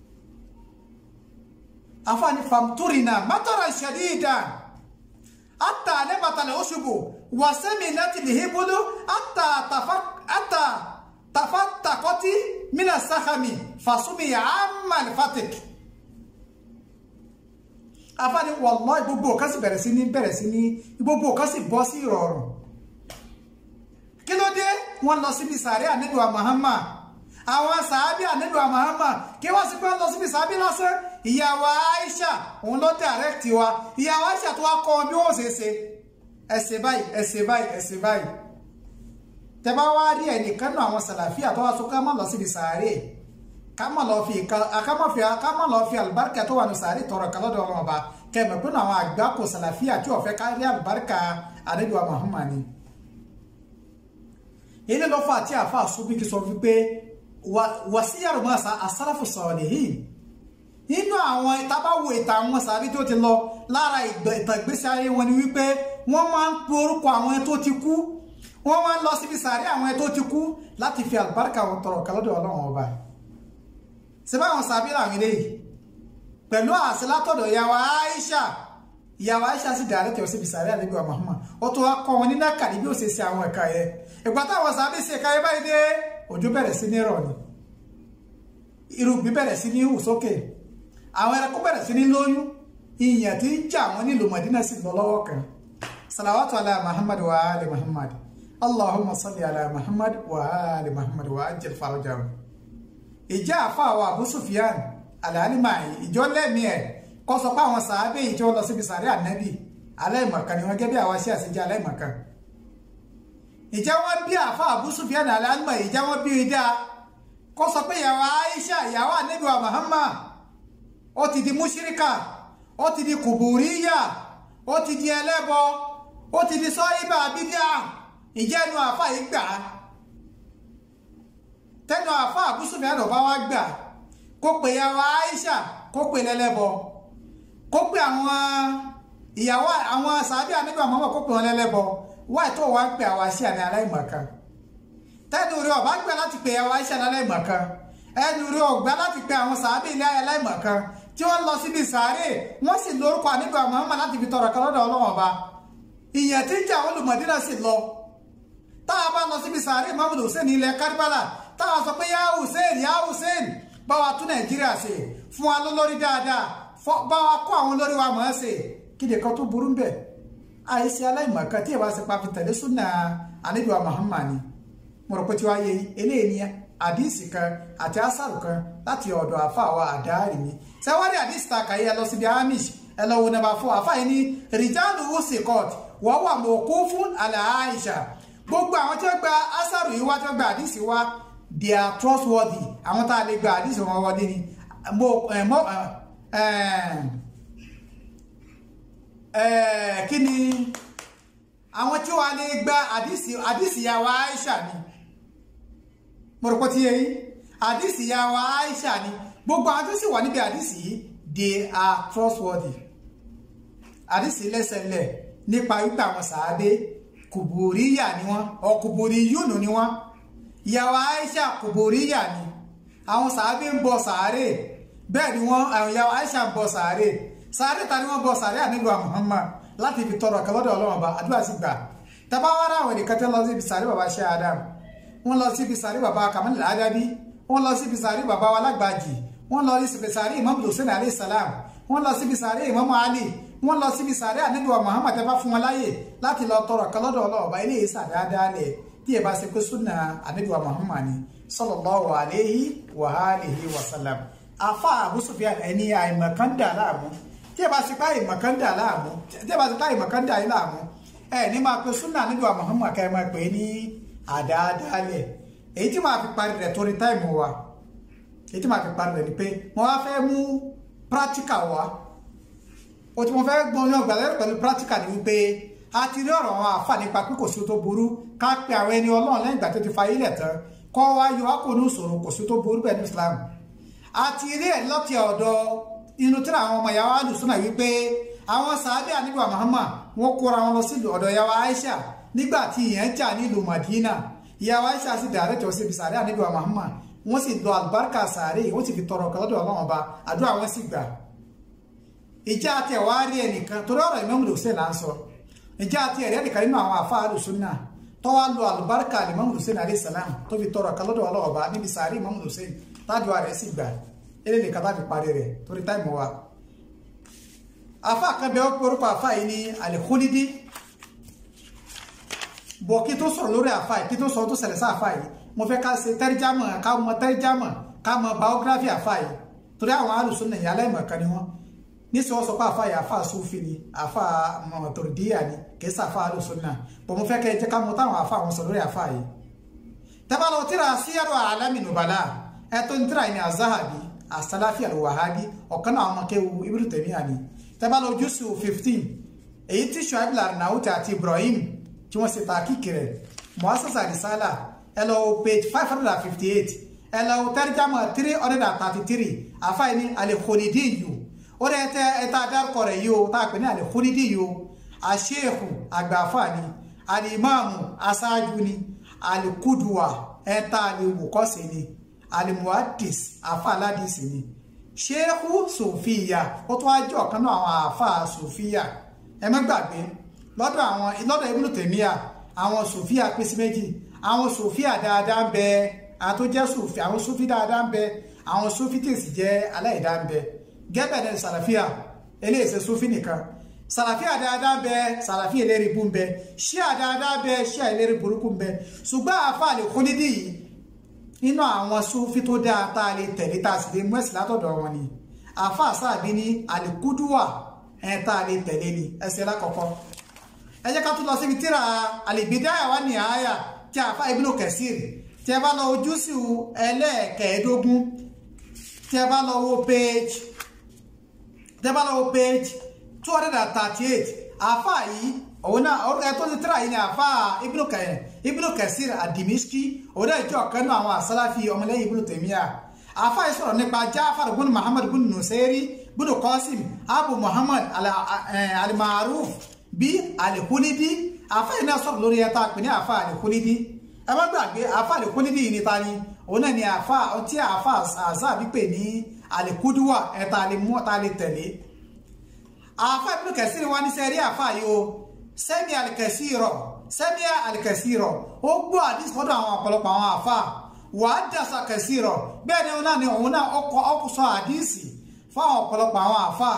afáàní famturina mátọ́ra ṣẹ̀díìdà ata nebatale oshubu wasemi nati lihibulu ata tafa ata tafa takoti mina sahami fasumi amal fatik afáàní wallahi gbogbo ọ̀kan sì bẹ̀rẹ̀ sí ní bẹ̀rẹ̀ sí ní gbogbo ọ̀kan sì bọ́ sí ìrọ̀rùn kí ló dé wọ́n lọ síbi sàárẹ̀ àníbíwá Muhammad àwọn sàábì àníbíwá Muhammad kí wọ́n sì pé wọ́n lọ síbi sàábì lásán ìyàwó Aisha òun ló dàrẹ́kìtì wa ìyàwó Aisha tó wá kọ́ wọn bí wọ́n ṣe ṣe ẹsẹ̀ báyìí ẹsẹ̀ báyìí ẹsẹ̀ báyìí tẹ́bá wá rí ẹnìkan náà àwọn sàlàfíà tó wá sọ ká má lọ síbi sàárè ká má lọ fi ká má lọ fi àlùbáríkà tó wà ní sàárè tọrọ kan lọ́dọ̀ ọmọ ọba kẹmẹ pé àwọn àgbà kò sàlàfíà tí ó fẹ́ ká rí àlùbáríkà àdébíwá Muhammad ni ilé lọ́fà àti àfà àsúbíkì sọ wípé wàsíyàrá máa sa àsálàfù salihin nínú àwọn ìtabáwo ìtàn àwọn sàbí tó ti lọ lára ìtàn ìgbésí ayé wọn ni wípé wọ́n máa ń pe orúkọ àwọn tó ti kú wọ́n máa ń lọ síbi sàárè àwọn tó ti kú láti fi àlùbáríkà wọn tọrọ kálọ́dọ̀ ọlọ́run ọba síbá àwọn sàbí làwọn eléyìí pẹ̀lú àṣẹ látọ̀dọ̀ ìyàwó Aisha ìyàwó Aisha sì dàrẹ́ tẹ̀ síbi sàárè àlejò Muhammad ó tó wá kọ́ wọn ní nákàdí bí ó ṣe ṣe àwọn ẹ̀ka yẹn ìgbà táwọn sàbí ṣe ẹ̀ka yẹn báyìí dé òjò bẹ̀rẹ̀ sí ní rọ̀ ni irúgbìn bẹ̀rẹ̀ sí ní hù sókè àwọn ẹranko bẹ̀rẹ̀ sí ní lóyún ìyàn tí ń jà wọn nílùú Madina sì lọ lọ́wọ́ kan salawatu ala Muhammad wa ali Muhammad Allahumma salli ala Muhammad wa ali Muhammad wa ajil farajahu ìjà àfàwọ̀ Abu Sufyan alálìmáyì ìjọ lẹ́mí ẹ̀ kọ́ sọ pé àwọn sàábé yìí tí wọ́n lọ síbi sàárẹ̀ ànábì aláìmọ̀kan ni wọ́n gẹ́gẹ́ bí àwa sí àṣejẹ́ aláìmọ̀kan ìjà wọn bí àfà Abu Sufyan alálìmáyì ìjà wọn bí ìdá kọ́ sọ pé ìyàwó Aisha ìyàwó ànábì wa Muhammad ó ti di múṣíríkà ó ti di kùbùríyà ó ti di ẹlẹ́bọ ó ti di sọ́yìnbà bídíà ìjẹ́nu àfà yìí gbà á tẹnu àfà Abu Sufyan bá wá gbà kó pe ìyàwó Aisha kó pe lẹ́lẹ́bọ kó pe àwọn ìyàwó àwọn sàbí àníbà mọ́mọ́ kó pe wọn lẹ́lẹ́bọ wáì tó wá ń pe àwọn àṣì àní aláìmọ̀kan tẹnu rẹ ọba gbà láti pe ìyàwó Aisha ní aláìmọ̀kan ẹnu rẹ ọgbà láti pe àwọn sàbí ilé aláìmọ̀kan tí wọ́n lọ síbi sàárè wọ́n sì lórúkọ àníbà mọ́mọ́ láti fi tọrọ kan lọ́dọ̀ Ọlọ́run ọba ìyẹn tí ń jà olùmọ̀dínà sì lọ táwa bá lọ síbi sàárè Muhammad Hussein ilẹ̀ Karbala táwa sọ pé yá Hussein yá Hussein bá wa tún Nàìjíríà ṣe fún wa lólórí dáadáa bá wa kó àwọn olórí wa mọ̀ ẹ́ ṣe kíde kan tó burú bẹ́ẹ̀ àìsí aláìmọ̀kan tí ìwà ṣe pa fi tẹ̀lé súnà àníbi wa Muhammad ni mo rò pé tí wàá yẹ eléyìí ní àdìsí kan àti asàrù kan láti ọ̀dọ̀ àfa àwa àdáàrí mi sẹ́wárí àdìsí ta kàyé ẹ lọ síbi amish ẹ lọ wo nàbà fún àfa yìí ní rìjálù wùsìkọ́t wọ́n wà mọ̀ọ́kú fún àlẹ́ Àìṣà gbogbo àwọn tí wọ́n gba asàrù yìí wá tí wọ́n gba àdìsí wá they are trustworthy àwọn tá a lè gba àdìsí wọn wọlé ni mo mo kí ni àwọn tí wọ́n lè gba àdìsí àdìsí yà wá Aisha ni mo rò pé tí yẹn àdìsí yà wá Aisha ni gbogbo àwọn tó sì wà níbi àdìsí yìí they are trustworthy àdìsí lẹ́sẹ̀lẹ̀ nípa wípé àwọn sàábé kùbùríyà ni wọ́n ọkùbùrí yúnù ni wọ́n ìyàwó Aisha kùbùríyà ni àwọn sàábé ń bọ sàárè bẹ́ẹ̀ ni wọ́n àwọn ìyàwó Aisha ń bọ sàárè sàárè ta ni wọ́n bọ sàárè ànílùú Muhammad láti fi tọrọ kẹlọ́dọ̀ ọlọ́run bá àdúrà sí gbà tàbá wá ráwọn ènìyàn tẹ́ lọ síbi sàárè bàbá ṣe Adam wọ́n lọ síbi sàárè bàbá Kamal Adabi wọ́n lọ síbi sàárè bàbá wa lágbàjì wọ́n lọ síbi sàárè Imam Hussein alayhi salam wọ́n lọ síbi sàárè Imam Ali wọ́n lọ síbi sàárè ànílùú Muhammad tẹ́ bá fún wọn láyè láti lọ tọrọ kẹlọ́dọ̀ ọlọ́run bá ilé yìí sàárè adáálẹ̀ tí ẹ bá ṣe pé súnà àníbíwá Muhammad ni sallallahu alayhi wa alihi wa sallam afa Abu Sufyan ẹni àìmọ̀kan dà láàmú tí ẹ bá ṣe pé àìmọ̀kan dà láàmú tí ẹ bá ṣe pé àìmọ̀kan dà yín láàmú ẹ ní máa pe súnà àníbíwá Muhammad ká ẹ máa pè é ní àdáadáalẹ̀ èyí tí máa fi parí rẹ̀ torí táìmù wa èyí tí máa fi parí rẹ̀ ni pé mo wá fẹ́ mú practical wa o tí mo fẹ́ gbọ́n yàn gbàlẹ́ pẹ̀lú practical ni wípé a ti rí ọ̀rọ̀ àwọn àfà nípa pé kò sí tó burú ká pe àwọn ẹni ọlọ́run lẹ́yìn ìgbà tó ti fa ilẹ̀ tán kọ́ wá yọ akónú ìṣòro kò sí tó burú bẹ́ẹ̀ ní Islam a ti rí ẹ̀ lọ́tì ọ̀dọ̀ inú tíra àwọn ọmọ ìyàwó alùsùnà wípé àwọn sàábẹ́ àníbà Muhammad wọ́n kóra wọn lọ sí ọ̀dọ̀ ìyàwó Aisha nígbà tí ìyẹn jà nílùú Madina ìyàwó Aisha sì dàrẹ́ jọ síbi sàárẹ́ àníbà Muhammad wọ́n sì lọ àlùbáríkà sàárẹ́ wọ́n sì fi tọrọ kan lọ́dọ̀ ọlọ́run ọba àdúrà wọn sì gbà ìjà àti ẹ̀wá rí ẹnìkan torí ọ̀rọ̀ Imam Hussein là ń sọ ìjà àti ẹ̀rẹ́ nìkan nínú àwọn àfa alùsùnà tó wá lo àlùbáríkà Imam Hussein alayhi salam tó fi tọrọ kan lọ́dọ̀ ọlọ́run ọba níbi sàárẹ́ Imam Hussein tádùá rẹ̀ sì gbà eléyìí nìkan tá fi parí rẹ̀ torí táìmù wa afa kan bẹ orúkọ afa yìí ní alikulidi bọ̀ kí tó sọ̀rọ̀ lórí àfa yìí kí tó sọ̀rọ̀ tó ṣẹlẹ̀ sí àfa yìí mo fẹ́ ká ṣe tẹ́rìjámọ̀ ká mọ tẹ́rìjámọ̀ ká mọ biography àfa yìí torí àwọn alùsùn nìyí aláìmọ̀kan ni wọ́n níṣẹ́ wọ́n sọ pé àfa yìí àfa sufi ni àfa mọ̀tòrídìyà ni kìí sàfa alùsùn náà bọ̀ mo fẹ́ kẹ́ ẹ jẹ́ ká mọ táwọn àfa àwọn sọ lórí àfa yìí. tẹ́bàlọ́ tíra síyàrá alami nubala ẹ tó ń tíra yìí ní azahabi asalafi alwahabi ọ̀kan náà ọmọ kéwu Ibn Taymiyyah ni tẹ́bàlọ́ jùsù fifteen èyí tí Shuaib al-Arnaout àti Ibrahim tí wọ́n ṣe tàkìkì rẹ̀ muasasa risala ẹ lọ page five hundred and fifty eight ẹ lọ tẹrìjàmọ three hundred and thirty three àfáà ní alikolidi yìí ó rẹ tẹ ẹ tá a dárúkọ rẹ̀ yìí o tá a pè ní alikolidi yìí o àṣeèkù àgbàfà ni alimami aṣáájú ni alikuduwa ẹ tá a lè wòkọ́sí ni alimuadis àfáà aládìsí ni ṣéèkù sòfìyà ó tún wá jẹ́ ọ̀kan náà àwọn àfáà sòfìyà ẹ má gbàgbé lọ́dọ̀ àwọn lọ́dọ̀ Ibn Taymiyyah àwọn sòfíà pín sí méjì àwọn sòfíà dáadáa ń bẹ àwọn tó jẹ́ sòfí àwọn sòfí dáadáa ń bẹ àwọn sòfí tèsì jẹ́ aláìdá ń bẹ gẹ́bẹ̀ ní sàlàfíà eléyìí sòfí nìkan sàlàfíà dáadáa ń bẹ sàlàfíà eléyìí bú ń bẹ ṣíà dáadáa ń bẹ ṣíà eléyìí burúkú ń bẹ ṣùgbọ́n àfa lè kún nídìí yìí nínú àwọn sòfí tó dáa tá a lè tẹ̀lé tá a sì lè mú ẹ̀sìn látọ̀dọ̀ wọn ni àfa àsáàbí ní àlìkúdùwà ẹ̀ tá a lè tẹ̀lé ni ẹsẹ̀ lákọ̀ọ́kọ́ ẹ jẹ́ ká tún lọ síbi tíra al-Bidaya wa Nihaya tí a fa Ibn Kathir tí ẹ bá lọ ojú sí ẹlẹ́ẹ̀kẹ́ẹ̀dógún tí ẹ bá lọ wo page tí ẹ bá lọ wo page two hundred and thirty eight àfa yìí òun náà orúkọ ẹ tó ti tíra yìí ni àfa Ibn Kathir ad-Dimishqi òun náà jẹ́ ọ̀kan náà àwọn àsálàfi ọmọlẹ́yìn Ibn Taymiyyah àfa yìí sọ̀rọ̀ nípa Ja'far bin Muhammad bin Nusairi bin Qasim Abu Muhammad al-Ma'ruf bí àlèkúnídí àfa yìí náà sọ̀rọ̀ lórí ẹta pè ní àfa àlèkúnídí ẹ má gbàgbé àfa àlèkúnídí yìí níta ni òun náà ni àfa tí àfa àzá bí pè ní àlèkúdíwà ẹta lè mú ọta lè tẹ̀lé àfa Ibn Kathir wa ní sẹ́rí àfa yìí o sẹ́mi al-Kathira sẹ́mi al-Kathira ó gbọ́ àdìs fọ́dọ̀ àwọn ọ̀pọ̀lọpọ̀ àwọn àfa wà á dàsà Kathira bẹ́ẹ̀ ni òun náà ni òun náà ọkọ̀ ọkọ̀ sọ àdìsì fún àwọn ọ̀pọ̀lọpọ̀ àwọn àfa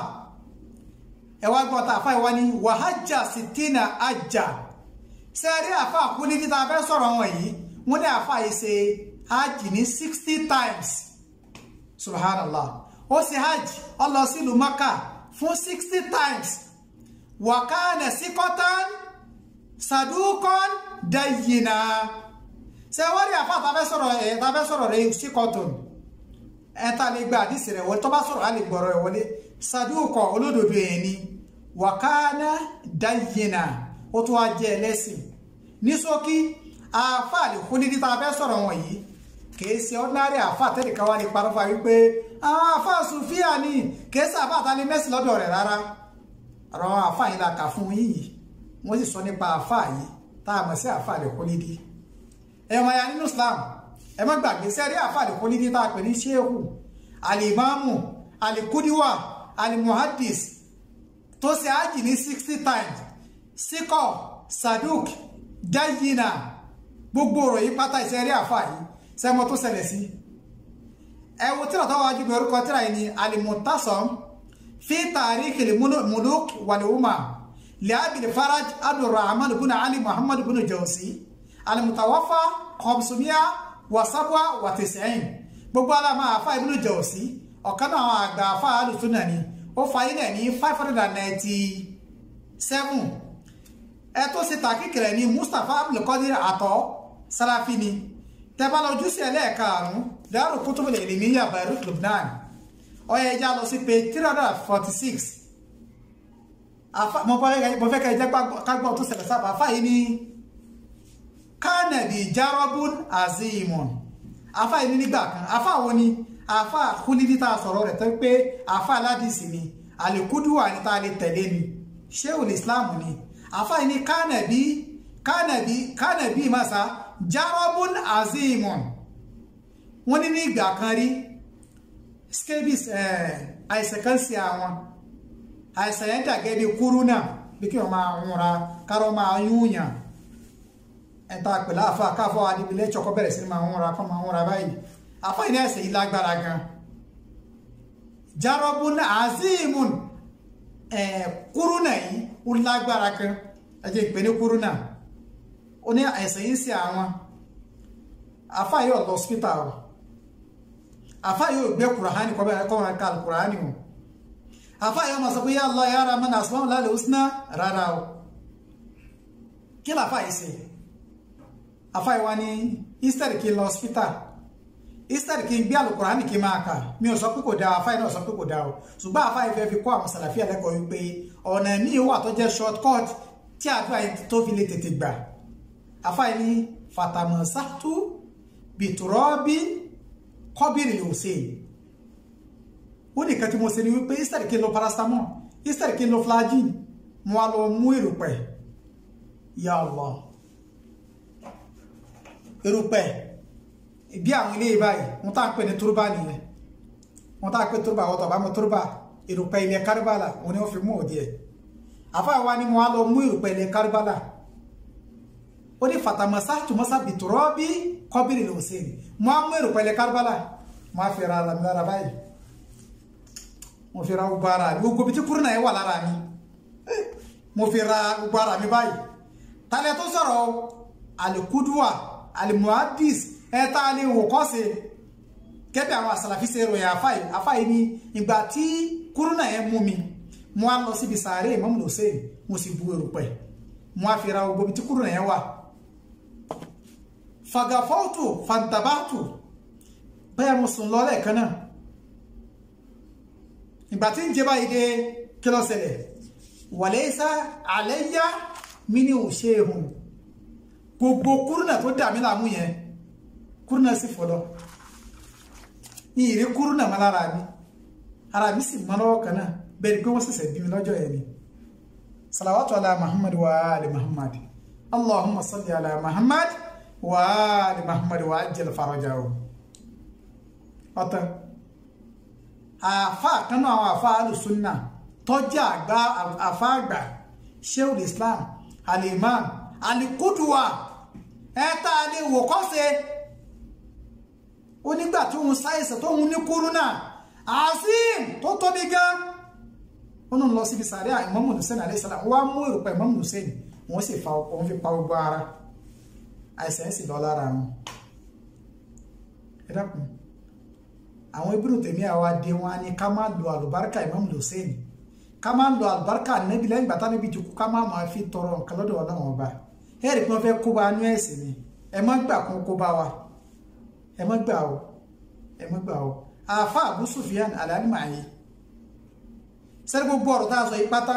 ẹwà gbọ́ ta àfá ìwá ní wàhájà sitina ajá sẹ́rí àfá àkúlé títà fẹ́ sọ̀rọ̀ wọn yìí wọ́n ní àfá yìí ṣe hajj ní sixty times subhanallah ó ṣe hajj ó lọ sílùú maka fún sixty times wàkánà síkọ́tán sadúkọ́n dayina sẹ́wọ́n rí àfá àtàfẹ́ sọ̀rọ̀ ẹ̀ tàfẹ́ sọ̀rọ̀ rẹ̀ síkọ́tún ẹ̀ ta lè gba àdìsí rẹ̀ wọlé tó bá sọ̀rọ̀ á lè gbọ́rọ̀ ẹ̀ wọlé sadúkọ̀ olódodo ẹ̀ ni wàkánà dáyìnà ó tó wá jẹ́ ẹlẹ́sìn ní ṣókí àáfà àlèkún ní títa fẹ́ sọ̀rọ̀ wọn yìí kìí ṣe ordinary àáfà tẹ́lẹ̀kan wá ní parọ́fà wípé àwọn àáfà sùfíà ní kìí ṣe àáfà àtàlẹ́ mẹ́sì lọ́dọ̀ rẹ̀ rárá ọ̀rọ̀ àwọn àáfà yìí la kà fún yìí wọ́n sì sọ nípa àáfà yìí tá a mọ̀ sí àáfà àlèkún nídìí ẹ̀wọ̀n ya nínú Islam ẹ má gbàgbé sẹ́rí àáfà àlèkún nídìí tá a pè ní ṣéhù alimamu alikudiwa alimuhadis tó ṣe ájì ní sixty times síkọ̀ saduk dayina gbogbo ọ̀rọ̀ yìí pátá ìṣẹ́rí àfà yìí sẹ́mọ́ tó ṣẹlẹ̀ sí ẹwọ tíra tó wájú bí orúkọ tíra yìí ni alimutasam fi tarikil muluk walihuma liabil faraj abdulrahman bin ali muhammad bin jawzi alimutawafa khamsumiya wasabwa watisain gbogbo alama àfà ibn jawzi ọ̀kan náà àwọn àgbà àfà alùsùnà ni ó fayé náà ní five hundred and ninety seven ẹ tó ṣe tàkìkìrẹ ní Mustapha abdulkadir àtọ Salafi ni tẹ́bálà ojúṣe ẹlẹ́ẹ̀karùn-ún Daaru Kutubul Ilmiyya Beirut Lebanon ọyọ ẹja lọ sí page three hundred and forty six mo fẹ́ kẹ́ ẹ jẹ́ kágbọ́n tó ṣẹlẹ̀ sábà àfà yìí ní kánẹ̀bì jarobun azimun àfà yìí ní nígbà kan àfà wo ni àfà kúlídí tá a sọ̀rọ̀ rẹ̀ tó pé àfà aládìsí ni àlèkúdùwà ní tá a lè tẹ̀lé ni shehul islam ni àfà yìí ní kánẹ̀bì kánẹ̀bì kánẹ̀bì masa jarobun azimun wọ́n ní ní ìgbà kan rí scabies àìsàn kan sí àwọn àìsàn yẹn dàgẹ́ bí kúrúnà bí kí wọ́n máa ń ra kárọ̀ máa yúnyàn ẹ̀ta pẹ̀lú àfà káfọ́ adìbílẹ̀ ṣọkọ́ bẹ̀rẹ̀ sí máa ń ra kọ́ máa ń ra báyìí àfà yìí ní àìsàn yìí lágbára gan jarobun azimun kúrúnà yìí ó lágbára kan ẹ jẹ́ ìpè ní kúrúnà ó ní àìsàn yìí sí àwọn àfá yóò lọ hospital o àfá yóò gbé kùràhánì kọ́ bẹ́ẹ̀ kọ́ wọn ká kùràhánì o àfá yóò máa sọ pé ya Allah ya Rahman asmaul lálẹ́ husna rárá o kí làfá yìí sí àfá yìí wá ní easter kí n lọ hospital easter kí n gbé àlùkùránì kí n máa kà mi ò sọ pé kò dáa àfá yìí náà sọ pé kò dáa o ṣùgbọ́n àfá yìí fẹ́ fi kọ́ àwọn sàlàfíà lẹ́kọ̀ọ́ wípé ọ̀nà míì wà tó jẹ́ short cut tí àdúrà yìí tó fi lè tètè gbà àfá yìí ní fatamasatu bìtùrọ́bì kọ́bìrì lè ṣe ó nìkan tí mo ṣe ni wípé easter kí n lo paracetamol easter kí n lo flagyl mo wá lọ mú èrùpẹ̀ ya Allah erùpẹ̀ bí àwọn ilé báyìí wọ́n tá ń pè ní turba nìyẹn wọ́n tá ń pè turba ọ̀tọ̀ bá mọ̀ turba erùpẹ̀ ilẹ̀ Karbala wọ́n ni wọ́n fi mú òdí ẹ̀ àfáàwá ni wọ́n á lọ mú erùpẹ̀ ilẹ̀ Karbala ó ní fatamasa tùmọ́sá bìtúrọ́ bí kọ́bìrì ló ṣe ni mo á mú erùpẹ̀ ilẹ̀ Karbala mo á fi ra ara mi lára báyìí mo fi ra gbogbo ara mi gbogbo bí tí kúrú náà yẹ wà lára mi mo fi ra gbogbo ara mi báyìí tálẹ̀ tó sọ̀rọ̀ alikuduwa alimuhadis ẹ̀ta alẹ́ wò kọ́ sí kẹ́bí àwọn àsàlàfí ṣe ròyìn àfáì àfáì ní ìgbà tí kúrúnà yẹn mú mi mo á lọ síbi sàárè Imam Hussein mo sì bu erùpẹ̀ mo á fi ra gbogbo ibi tí kúrúnà yẹn wà fagafọ́tò fantabátò bẹ́ẹ̀ mo sùn lọ́lẹ̀ kan náà ìgbà tí ń jẹ báyìí dé kí ló ṣẹlẹ̀ wàlẹ́sà àlẹ́yà mí ní òṣèhùn gbogbo kúrúnà tó dà mí láàmú yẹn kúrúnà sì fọlọ́ ní ìrí kúrúnà mọ́ lára mi ara mi sì mọ́ lọ́wọ́ kan náà bẹ́ẹ̀ ni pé wọ́n ṣẹ̀ṣẹ̀ bí mi lọ́jọ́ yẹn ni salawatu ala muhammad wa ali muhammad allahumma salli ala muhammad wa ali muhammad wa ajjal farajahu ọ̀tán àfáà kanú àwọn àfáà alùsùnà tọ́jà àgbà àfáà àgbà sheikhul islam alimam alikuduwa ẹta lè wò kọ́sẹ̀ onígbà tí òun sáyẹ̀sẹ̀ tó òun ní kúrúnà azim tó tóbi gan wọn lọ síbi sàárẹ̀ Imam Hussein alayhi salam wọ́n mú èròpẹ̀ Imam Hussein wọ́n sì fa òun fi pa gbogbo ara àìsàn ẹ̀ sì lọ lára wọn ẹ dákun àwọn Ibn Taymiyyah àwa dé wọn ni ká má lo àlùbáríkà Imam Hussein ká má lo àlùbáríkà nẹ́bí lẹ́yìn gbàtà níbi jùkú ká má máa fi tọrọ nǹkan lọ́dọ̀ ọlọ́run ọba ẹ̀rì pé wọ́n fẹ́ kó bá nú ẹ̀sìn ni ẹ má gbà kún kó bá wa ẹ má gbà o ẹ má gbà o àáfà Abu Sufyan alálìmáyé sẹ́ni gbogbo ọ̀rọ̀ tá a sọ yìí pátá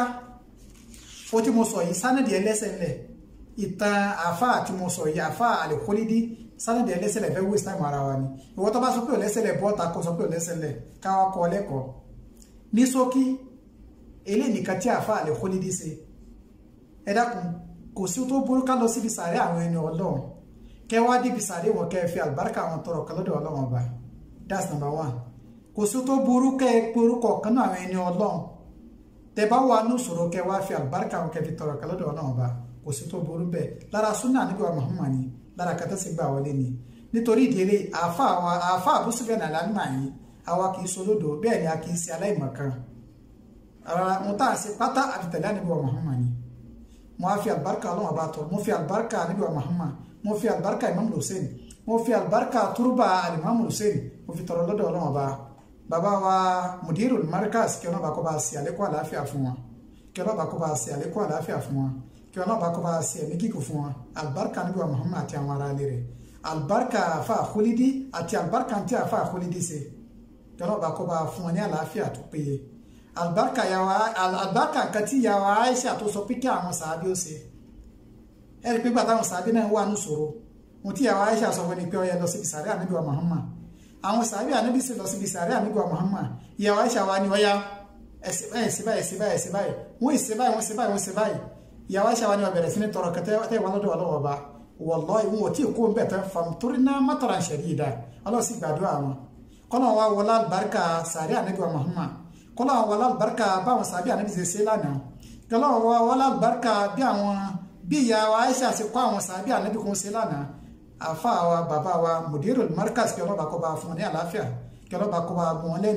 ó tí mo sọ yìí sánàdì ẹlẹ́sẹ̀ ńlẹ̀ ìtàn àáfà tí mo sọ yìí àáfà àlèkólídí sánàdì ẹlẹ́sẹ̀ lẹ̀ fẹ́ waste time ara wa ni ìwọ tó bá sọ pé ọ̀lẹ́sẹ̀ lẹ̀ bọ́ta kó sọ pé ọ̀lẹ́sẹ̀ lẹ̀ káwá kọ́ lẹ́kọ̀ọ́ ní ṣókí eléyìí nìkan tí àáfà àlèkólídí ṣe ẹ dákun kò sí tó burú ká lọ síbi sàárẹ̀ àwọn ẹni ọlọ́run kẹ wá débi sàárẹ̀ wọn kẹ fi àlùbáríkà àwọn tọrọ kan lọ́dọ̀ ọlọ́run ọba that's number one kò sí tó burú kẹ porúkọ kan náà àwọn ẹni ọlọ́run tẹ bá wà ní ìṣòro kẹ wá fi àlùbáríkà àwọn kẹ fi tọrọ kan lọ́dọ̀ ọlọ́run ọba kò sí tó burú bẹ́ẹ̀ lára súnà níbi wa Muhammad ni lára kẹtẹ sí gbà wọlé ni nítorí ìdílé àáfà àwa àáfà àbúṣepẹ nàlá nímà yìí àwa kì í solódò bẹ́ẹ̀ ni a kì í ṣe aláìmọ̀kan ara wọn tá à ń ṣe pátá àfitẹ̀lẹ́ níbi wa Muhammad ni mo fi albarka ọlọ́run ọba tọ́ mo fi albarka níbi wa Muhammad mo fi albarka imam hussein mo fi albarka turba alimam hussein mo fi tọrọ lọ́dọ̀ ọlọ́run ọba bàbá wa mudirul markaz kí ọlọ́ba kó bá ṣe àlékún àlàáfíà fún wọn kí ọlọ́ba kó bá ṣe àlékún àlàáfíà fún wọn kí ọlọ́ba kó bá ṣe ẹ̀mí gígùn fún wọn albarka níbi wa Muhammad àti àwọn ará ilé rẹ̀ albarka afa àkólídí àti albarka tí afa àkólídí ṣe kí ọlọ́ba kó bá fún wọn ní àlàáfíà tó péye albarka yawa albarka nǹkan tí yawa aisha tó sọ pé kí àwọn sàábí ó ṣe ẹ rí pé gbà táwọn sàábí náà wà ní ṣòro ohun tí yawa aisha sọ fún ni pé ó yẹ lọ síbi sàárẹ̀ ànábì wa muhammad àwọn sàábí ànábì sì lọ síbi sàárẹ̀ ànábì wa muhammad yawa aisha wa ni ọya ẹsẹ báyìí ẹsẹ báyìí ẹsẹ báyìí ẹsẹ báyìí wọn ẹsẹ báyìí wọn ẹsẹ báyìí wọn ẹsẹ báyìí yawa aisha wa ni wọn bẹ̀rẹ̀ sí ní tọrọ kẹtẹ tẹ wọn lọ́dọ̀ ọlọ́wọ́ ọba wallahi wọn ò tí ì kó ń bẹ̀ tán famturina mataran shadida ọlọ́sì gbàdúrà wọn kọ́nà wa wọlá albarka sàárẹ̀ ànábì wa muhammad kọ́lá àwọn alábàárkà báwọn sàbí ànábì ṣe ṣe lánàá kọ́lá àwọn alábàárkà bí àwọn bí ìyá wa Aisha ṣe kọ́ àwọn sàbí ànábì kún ṣe lánàá àfa wa bàbá wa mudirul markaz kí ọlọ́ba kọ́ bá fún wọn ní àlàáfíà kí ọlọ́ba kọ́ bá wọn lẹ́mìí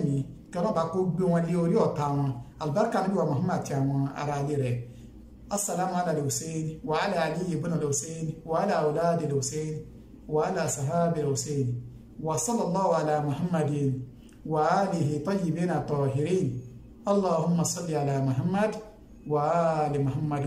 kí ọlọ́ba kó gbé wọn lé orí ọ̀tá wọn alibarika níbi wa muhammad àti àwọn ará ilé rẹ̀ assalamu ala al-Husayn wa ala ali ibn al-Husayn wa ala awlad al-Husayn wa ala sahabi al-Husayn wa sallallahu ala muhammadin wa alihi tayyibin tahirin allahumma salli ala muhammad wa ali muhammad